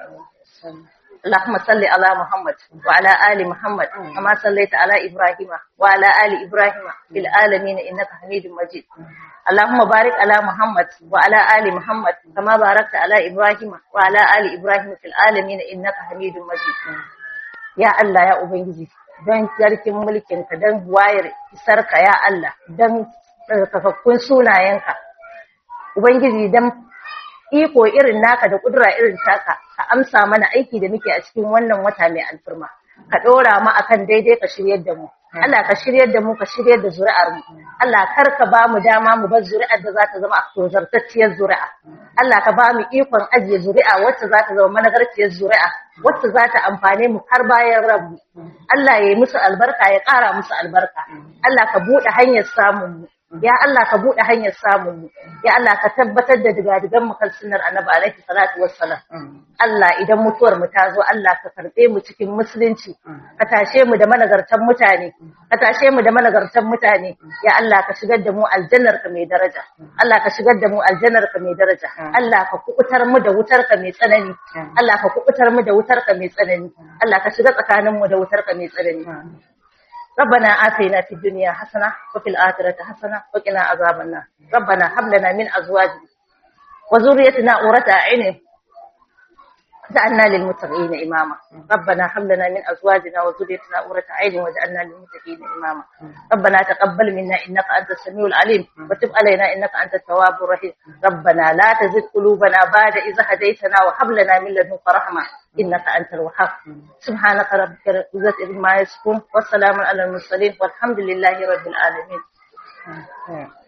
اللهم صل على محمد وعلى آل محمد كما صليت على إبراهيم وعلى آل إبراهيم في العالمين إنك حميد مجيد اللهم بارك على محمد وعلى آل محمد كما باركت على إبراهيم وعلى آل إبراهيم في العالمين إنك حميد مجيد يا الله يا أبنجي don yarkin mulkinka don wayar isarka ya Allah don tsarkakakkun sunayenka Ubangiji don iko irin naka da kudura irin taka ka amsa mana aiki da muke a cikin wannan wata mai alfirma ka dora mu akan daidai ka shiryar da mu Allah ka shiryar da mu ka shiryar da zuri'ar mu Allah kar ka ba mu dama mu bar zuri'ar da za ta zama a tozartacciyar zuri'a Allah ka ba mu ikon ajiye zuri'a wacce za ta zama managarciyar zuri'a wacce za ta amfane mu har bayan rabu Allah ya yi musu albarka ya ƙara musu albarka Allah ka buɗe hanyar samun mu ya Allah ka buɗe hanyar samun mu ya Allah ka tabbatar da digadigan mu kan sunnar annabi alaihi salatu wassalam Allah idan mutuwar mu ta zo Allah ka karbe mu cikin musulunci ka tashe mu da managartan mutane ka tashe mu da managartan mutane ya Allah ka shigar da mu aljannar ka mai daraja Allah ka shigar da mu aljannar ka mai daraja Allah ka kubutar mu da wutar ka mai tsanani Allah ka kubutar mu da wutar ka mai tsanani Allah ka shiga tsakanin mu da wutar ka mai tsanani ربنا آتنا في الدنيا حسنة وفي الآخرة حسنة وقنا عذاب النار ربنا هب لنا من أزواجنا وذريتنا قرة أعين جعلنا للمتقين إماما ربنا هب لنا من أزواجنا وذريتنا قرة أعين وجعلنا للمتقين إماما ربنا تقبل منا إنك أنت السميع العليم وتب علينا إنك أنت التواب الرحيم ربنا لا تزد قلوبنا بعد إذا هديتنا وهب لنا من لدنك رحمة إنك أنت الوهاب سبحانك ربك رب العزة عما يصفون والسلام على المرسلين والحمد لله رب العالمين